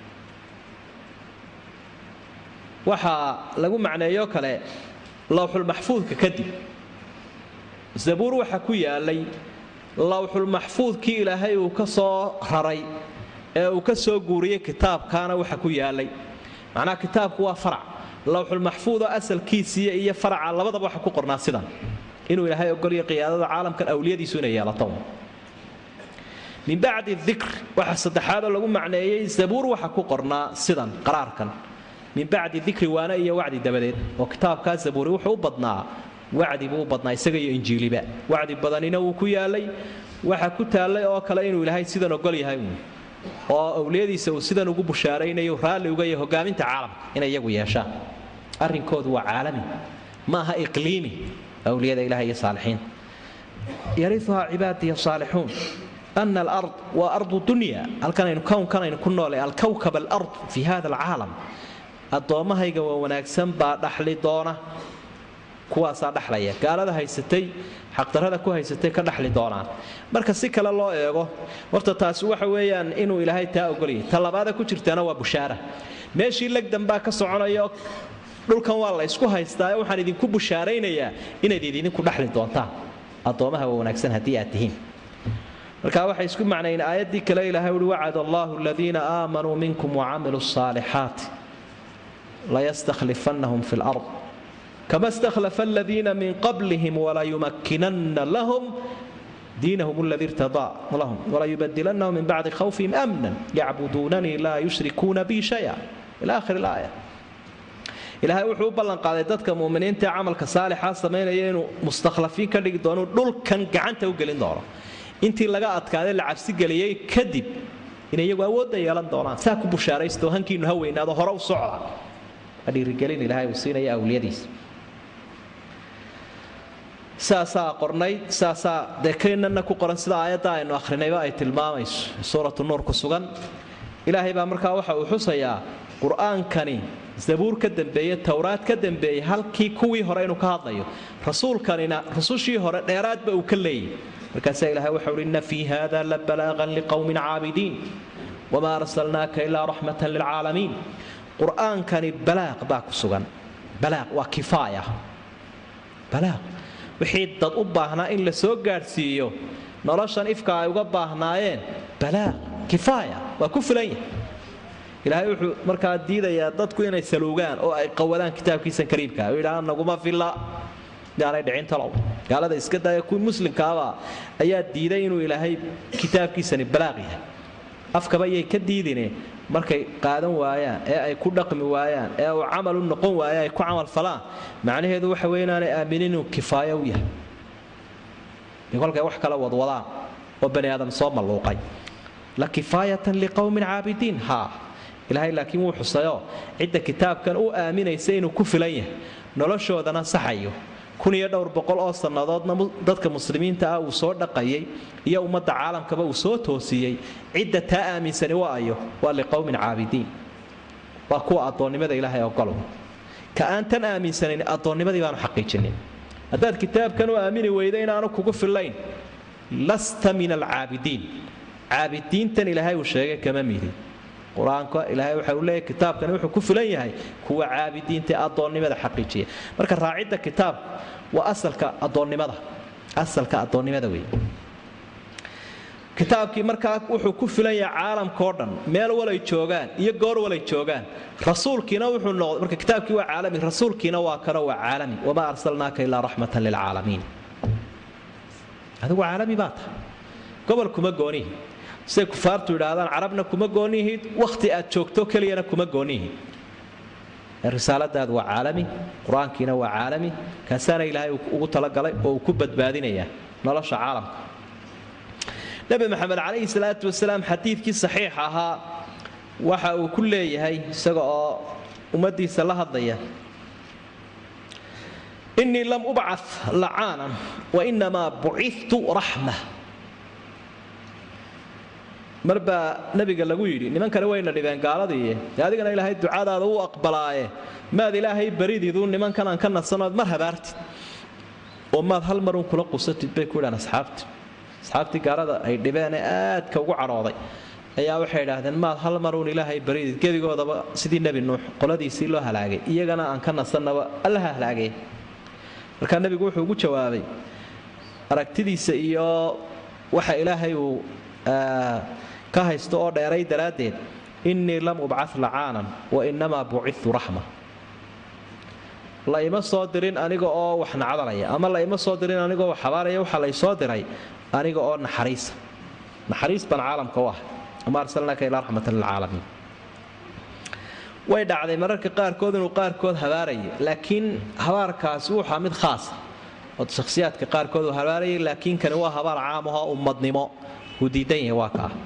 waxaa lagu macneeyo kale lowxulmaxfuudka kadib zabuur waxaa ku yaalay lowxulmaxfuudkii ilaahay uu ka soo raray ee uu ka soo guuriyey kitaabkaana waxa ku yaalay macnaha kitaabku waa farac lowxulmaxfuudoo asalkiisiiya iyo faraca labadaba waxa ku qornaa sidan inuu ilaahay ogolyo qiyaadada caalamkan awliyadiisu inay yeelato min bacdi dikr waxa saddexaadoo lagu macneeyey zabuur waxa ku qornaa sidan qaraarkan min bacdi dikri waana iyo wacdi dabadeed oo kitaabkaa zabuuri wuxuu u badnaa wacdi buu u badnaa isaga iyo injiiliba wacdi badanina wuu ku yaalay waxa ku taallay oo kale inuu ilaahay sidan ogol yahay uun oo awliyadiisa uu sidan ugu bushaaraynayo raalli uga yahay hogaaminta caalamka inay iyagu yeeshaan arrinkoodu waa caalami ma aha iqliimi awliyada ilaha iyo saalixiinta yariuhaa cibaadiya saalixuun ana alard waa ardu dunya halkanaynu kownkanaynu ku noolay alkawkab alard fi hada alcaalam addoommahayga waa wanaagsan baa dhaxli doona kuwaasaa dhaxlaya gaalada haysatay xaqdarrada ku haysatay ka dhaxli doonaan marka si kale loo eego horta taasi waxa weeyaan inuu ilaahay taa ogolyay ta labaada ku jirtaana waa bushaara meeshii legdan baa ka soconayo dhulkan waa la ysku haystaa waxaan idinku bushaaraynayaa inayd idinku dhaxli doontaan addoommaha waa wanaagsan haddii aad tihiin marka waxay isku macnayn aayaddii kale ilaahay uhi wacad allahu aladiina aamanuu minkum wacamiluu asaalixaati layastakhlifannahum fi lard kama stakhlafa aladiina min qablihim walayumakkinanna lahum diinahum aladii irtadaa lahum walayubadilannahum min bacdi khawfihim amnan yacbuduunanii laa yushrikuuna bi shaya ila akhir ilaaya ilaahay wuxuu u ballanqaaday dadka muminiinta ee camalka saalixa samaynaya inuu mustakhlafiin ka dhigi doono dhulkan gacanta u gelin doono intii laga adkaaday la cabsigeliyey kadib inay iyagu awoodda yeelan doonaan saa ku bushaaraysto hankiinu ha weynaado hore u socda waa dhiirigelin ilaahay uu siinaya awliyadiisa saasaa qornayd saasaa dee kaynana ku qoran sida aayadda aynu akhrinayba ay tilmaamayso suuratu nuur ku sugan ilaahay baa markaa waxa uu xusayaa qur-aankani zabuur ka dambeeye towraad ka dambeeyey halkii kuwii hore inuu ka hadlayo rasuulkanina rusushii hore dheeraadba uu ka leeyay markaasaa ilahay waxa uhi inna fii hada la balaaqan liqowmin caabidiin wamaa arsalnaaka ilaa raxmatan lilcaalamiin qur-aankani balaaq baa ku sugan balaaq waa kifaaya balaaq wixii dad u baahnaa in la soo gaadhsiiyo noloshan ifka ay uga baahnaayeen balaaq kifaaya waa ku filan yahay ilaahay wuxuu markaa diidayaa dadku inay saluugaan oo ay qawadaan kitaabkiisan kariimka oo yidhaha naguma filla yaanay dhicin talow gaalada iska daaya kuwii muslimkaaba ayaa diiday inuu ilaahay kitaabkiisani balaaq yahay afkaba yay ka diidine markay qaadan waayaan ee ay ku dhaqmi waayaan ee uu camal u noqon waaya ay ku camal falaan macnaheedu waxa wey inaanay aaminin inuu kifaayo u yahay iyo kolkay wax kala wadwadaan oo bani aadam soo malluuqay la kifaayatan liqowmin caabidiin haa ilaahay laakiin wuu xusayoo cidda kitaabkan u aaminaysa inuu ku filan yahay noloshoodana saxayo kun iyo dhowr boqol oo sannadoodna dadka muslimiinta ah uu soo dhaqayay iyo ummadda caalamkaba uu soo toosiyey cidda taa aaminsani waa ayo waa liqowmin caabidiin waa kuwa addoonnimada ilaahay ogolow ka aan tan aaminsanayn addoonnimadii baanu xaqiijinin haddaad kitaabkan u aamini weyda inaanu kugu fillayn lasta min alcaabidiin caabidiintan ilaahay uu sheegay kama midin qur-aanka ilaahay waxa uu leeyahy kitaabkani wuxuu ku filan yahay kuwa caabidiinta ee addoonnimada xaqiijiya marka raacidda kitaabku waa asalka addoonnimada asalka addoonnimada wey kitaabkii markaa wuxuu ku filan yahay caalamkao dhan meel walay joogaan iyo goor walay joogaan rasuulkiina wuxuu noqday marka kitaabkii waa caalami rasuulkiina waa kano waa caalami wamaa arsalnaaka ilaa raxmatan lilcaalamiin adigu caalami baa tahay gobol kuma goonihi siday kufaartu yidhaahdaan carabna kuma goonihid wakhti aad joogto keliyana kuma goonihid risaaladaadu waa caalami qur-aankiina waa caalami kaasaana ilaahay ugu talagalay oo uu ku badbaadinayaa nolosha caalamka nebi maxamed calayhi salaatu wasalaam xadiidkii saxiix ahaa waxa uu ku leeyahay isaga oo ummaddiisa la hadlaya innii lam ubca lacaanan wa inamaa bucitu raxma mar baa nabiga lagu yidhi nimankani wayna dhibeen gaaladii dee adigana ilaahay ducadaada u aqbalaaye maad ilaahay barididu nimankan aan ka nasanood mar habaartid oo maad hal marun kula qusatid bay ku yidhaan asxaabti asxaabtii gaalada ay dhibeenee aadka ugu cadhooday ayaa waxay idhaahdeen maad hal maruun ilaahay baridid gebigoodaba sidii nebi nuux qoladiisii loo halaagay iyagana aan ka nasannaba allaha halaagay markaa nebigu wuxuu ugu jawaabay aragtidiisa iyo waxa ilaahay uu ka haysto oo dheeray daraaddeed innii lam ubcad lacaanan wa innamaa bucitu raxma la ima soo dirin aniga oo wax nacdalaya ama la ima soo dirin anigoo wax habaaraya waxa laysoo diray aniga oo naxariisa naxariis baan caalamka u ah ama arsalnaaka ilaa raxmatan lilcaalamiin way dhacday mararka qaarkood inuu qaarkood habaaraya laakiin habaarkaasi wuxaa mid khaasa oo shakhsiyaadka qaarkood uu habaarayay laakiin kani waa habaar caam ahoo ummadnimo uu diidan yahay waa kaa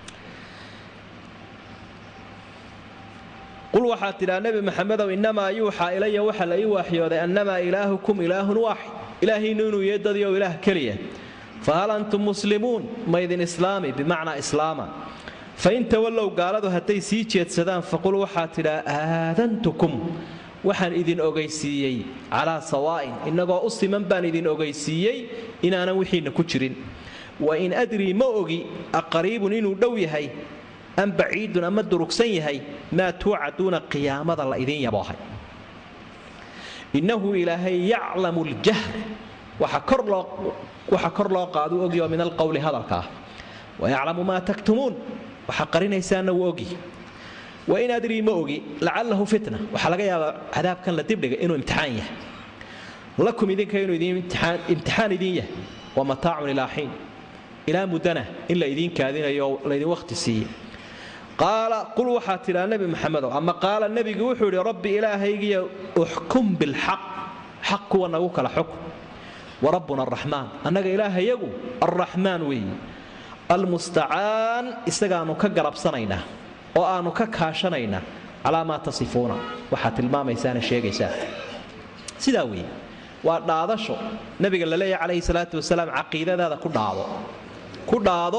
qul waxaad tidhaa nebi maxamedow innamaa yuuxaa ilaya waxa la ii waaxyooday annamaa ilaahukum ilaahun waaxid ilaahiinnu inuu yeedadiyo ilaah keliya fahal antum muslimuun maydin islaami bimacnaa islaama fain tawallow gaaladu hadday sii jeedsadaan faqul waxaad tidhaa aadantukum waxaan idin ogaysiiyey calaa sawaa'in innagoo u siman baan idin ogaysiiyey inaanan wixiinna ku jirin wain adrii ma ogi aqariibun inuu dhow yahay am baciidun ama durugsan yahay maa tuucaduuna qiyaamada la idin yaboohay innahu ilaahay yaclamu ljahr waxa kor loo qaadu ogyo min alqowli hadalka ah wayaclamu maa taktumuun waxa qarinaysaanna wuu ogi wain adrii ma ogi lacalahu fitna waxaa laga yaabaa cadaabkan la dibdhiga inuu imtixaan yahay lakum idinka inuu imtixaan idin yahay wa mataacun ilaa xiin ilaa muddana in la idiin kaadinayo laydin wakhti siiye qaala qul waxaa tidhaa nebi maxamedow ama qaala nebigu wuxuu yidhi rabbi ilaahaygiyo uxkum bilxaq xaq kuwa nagu kala xukm warabbuna araxmaan annaga ilaahayagu arraxmaan weeye almustacaan isagaannu ka garabsanaynaa oo aannu ka kaashanaynaa calaa maa tasifuuna waxaad tilmaamaysaana sheegaysaa sidaa weeye waa dhaadasho nabiga la leeyahy calayhi salaatu wasalaam caqiidadaada ku dhaado ku dhaado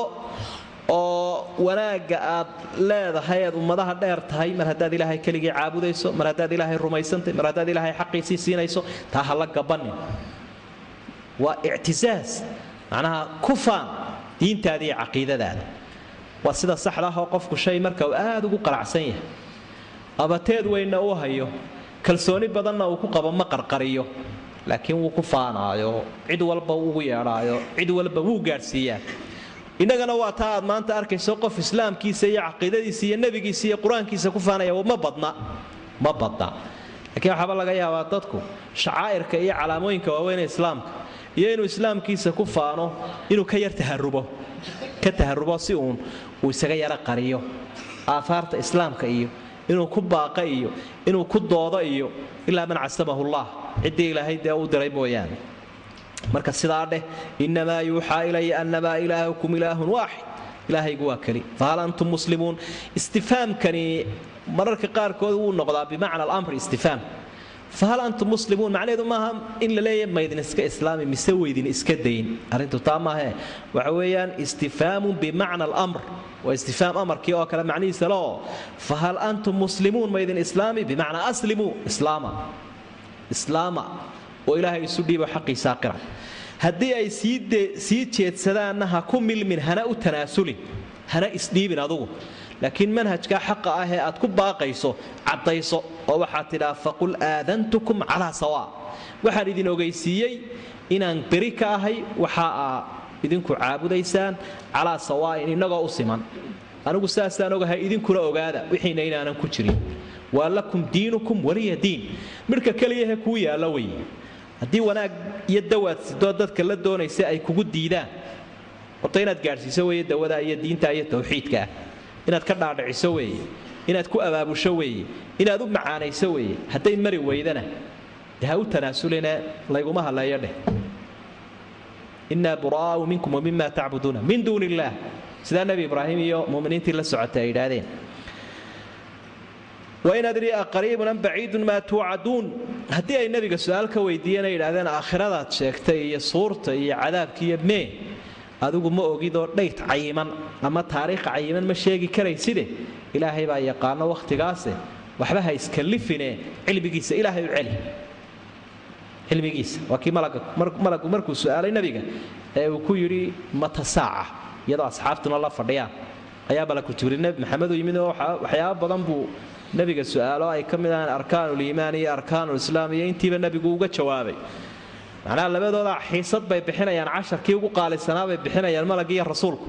oo wanaagga aad leedahay aad ummadaha dheer tahay mar haddaad ilaahay keligii caabudayso mar haddaad ilaahay rumaysantahy mar haddaad ilaahay xaqiisii siinayso taa ha la gabanin waa ictisaas macnaha ku faan diintaada iyo caqiidadaada waa sida saxda ah oo qofku shay marka uu aad ugu qalacsan yahay abateed weynna uu hayo kalsooni badanna uu ku qabo ma qarqariyo laakiin wuu ku faanaayo cid walba ugu yeedhaayo cid walba wuu gaadhsiiyaa innagana waa taa aad maanta arkayso qof islaamkiisa iyo caqiidadiisa iyo nebigiisa iyo qur-aankiisa ku faanaya ma badna ma badna laakiin waxaaba laga yaabaa dadku shacaa'irka iyo calaamooyinka waaweyn ee islaamka iyo inuu islaamkiisa ku faano inuu ka yar taharubo ka taharubo si uun uu isaga yaro qariyo aafaarta islaamka iyo inuu ku baaqa iyo inuu ku doodo iyo ilaa man casamahullah ciddii ilaahay dee u diray mooyaane marka sidaa dheh innamaa yuuxaa ilaya annamaa ilaahukum ilaahun waaxid ilaahaygu waa keli fahal antum muslimuun istifaamkani mararka qaarkood wuu noqdaa bimacna alamri istifaam fahal antum muslimuun macnaheedu maaha in la leeyahay maydin iska islaami mise weydin iska dayn arrintu taa maahe waxa weeyaan istifhaamun bimacna alamr waa istifaam amarkii oo kale macnihiisa loo fahal antum muslimuun maydin islaami bimacnaa aslimuu islaama islaama oo ilaahay isu dhiibo xaqiisaa qira haddii ay sii jeedsadaanna ha ku milmin hana u tanaasulin hana isdhiibin adugu laakiin manhajkaa xaqa ah ee aad ku baaqayso caddayso oo waxaad tidhaa faqul aadantukum calaa sawaa waxaan idin ogaysiiyey inaan beri ka ahay waxa aa idinku caabudaysaan calaa sawaa'in innagoo u siman anigu saasaan ogahay idinkuna ogaada wixiina inaanan ku jirin waa lakum diinukum waliya diin midhka keliyahe kuu yaallo wey haddii wanaag iyo dawaad sidoo dadka la doonaysa ay kugu diidaan horta inaad gaadhsiiso weeye dawada iyo diinta iyo tawxiidkaah inaad ka dhaadhiciso weeye inaad ku abaabusho weeye inaad u macaanayso weeye hadday mari weydana de ha u tanaasulina layguma hadleeyo dheh innaa buraa'u minkum wa mima tacbuduuna min duuni illaah sidaa nebi ibraahim iyo muminiintii la socotay ay yidhaahdeen wain adrii aqariibun am baciidun maa tuucaduun haddii ay nebiga su-aal ka weydiiyeen ay yidhahdeen aakhiradaad sheegtay iyo suurta iyo cadaabka iyo mee adigu ma ogidoo dhayt cayiman ama taariikh cayiman ma sheegi karayside ilaahay baa yaqaano wakhtigaase waxba ha iskallifine cilmigiisa ilaahay u celi cilmigiisa waa kii malagu markuu su'aalay nebiga ee uu ku yidhi mata saaca iyadoo asxaabtuna la fadhiyaan ayaa malaku jibriil nebi maxamed u yimid oo waxyaaba badan buu nebiga su'aalo ay ka mid ahaan arkaanuliimaan iyo arkaanulislaam iyo intiiba nebigu uga jawaabay macnaha labadooda xiisad bay bixinayaan casharkii ugu qaalisanaa bay bixinayaan malagii iyo rasuulku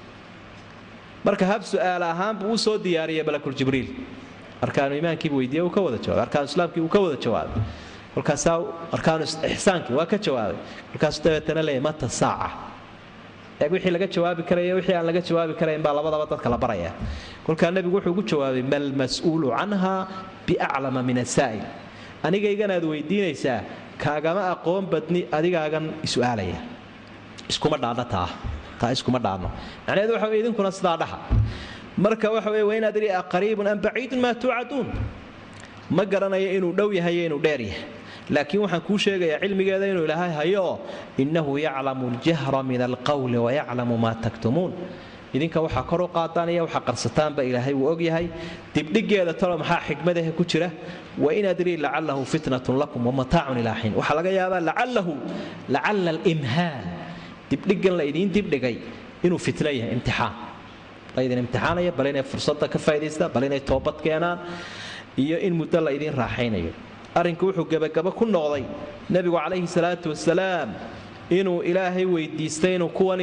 marka hab su'aal ahaan buu u soo diyaariyay malakuljibriil arkaanu iimaankiibu weydiiye uu ka wada jawaabay arkaanu islaamkii uu ka wada jawaabay kolkaasaa arkaanu ixsaankii waa ka jawaabay kolkaasuu dabeetana leeyahy mata saaca eeg wixii laga jawaabi karaya wixii aan laga jawaabi karayn baa labadaba dadka la baraya kolkaa nebigu wuxuu ugu jawaabay malmas'uulu canha biaclama min asaa'il anigayganaad weydiinaysaa kaagama aqoon badni adigaagan isu'aalaya iskuma dhaadha taa taa iskuma dhaadno macnaheedu waxa weye idinkuna sidaa dhaha marka waxa weye wain adri aqariibun am baciidun maa tuucaduun ma garanayo inuu dhow yahay iyo inuu dheer yahay laakiin waxaan kuu sheegayaa cilmigeeda inuu ilaahay hayo innahu yaclamu ljahra min alqawli wayaclamu maa taktumuun idinka waxaa kor u qaadaan iyo waxaa qarsataanba ilaahay wuu ogyahay dibdhigeeda talo maxaa xikmadahe ku jira wain adrii lacalahu fitnatun lakum wamataacun ilaa xiin waxaa laga yaabaa lacalahu lacala alimhaal dibdhigan la idiin dibdhigay inuu fitno yahay imtixaan laydin imtixaanaya bal inay fursadda ka faa'idaystaan bal inay toobad keenaan iyo in muddo la idiin raaxaynayo arrinku wuxuu gebagabo ku noqday nebigu calayhi salaatu wasalaam inuu ilaahay weydiistay inuu kuwan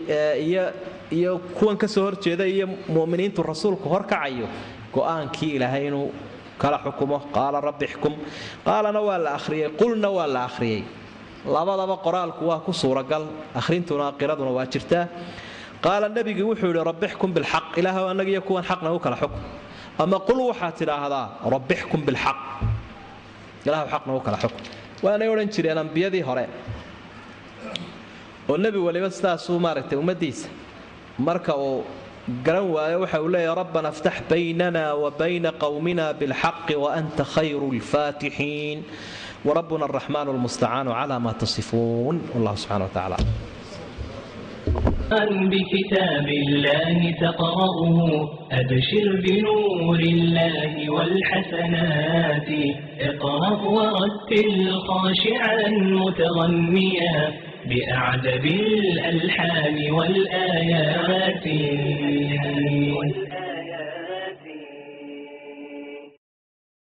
iyo kuwan ka soo horjeeda iyo muminiintu rasuulku horkacayo go'aankii ilaahay inuu kala xukumo qaala rabbi xkum qaalana waa la akhriyey qulna waa la akhriyey labadaba qoraalku waa ku suuragal akhrintuna qiraduna waa jirtaa qaala nebigii wuxuu yidhi rabbixkum bilxaq ilaahow annagiyo kuwan xaqna u kala xukm ama qul waxaad tidhaahdaa rabbixkum bilxaq ilaahw xaqna u kala xukm waanay odhan jireen ambiyadii hore oo nebi waliba sidaasuu maaragtay ummaddiisa marka uu garan waayo waxa uu leeyahy rabbana aftax baynana wa bayna qowmina bilxaqi waanta khayru lfaatixiin وربنا الرحمن المستعان على ما تصفون والله سبحانه وتعالى بكتاب الله تقرأه أبشر بنور الله والحسنات اقرأ ورتل خاشعا متغنيا بأعجب الألحان والآيات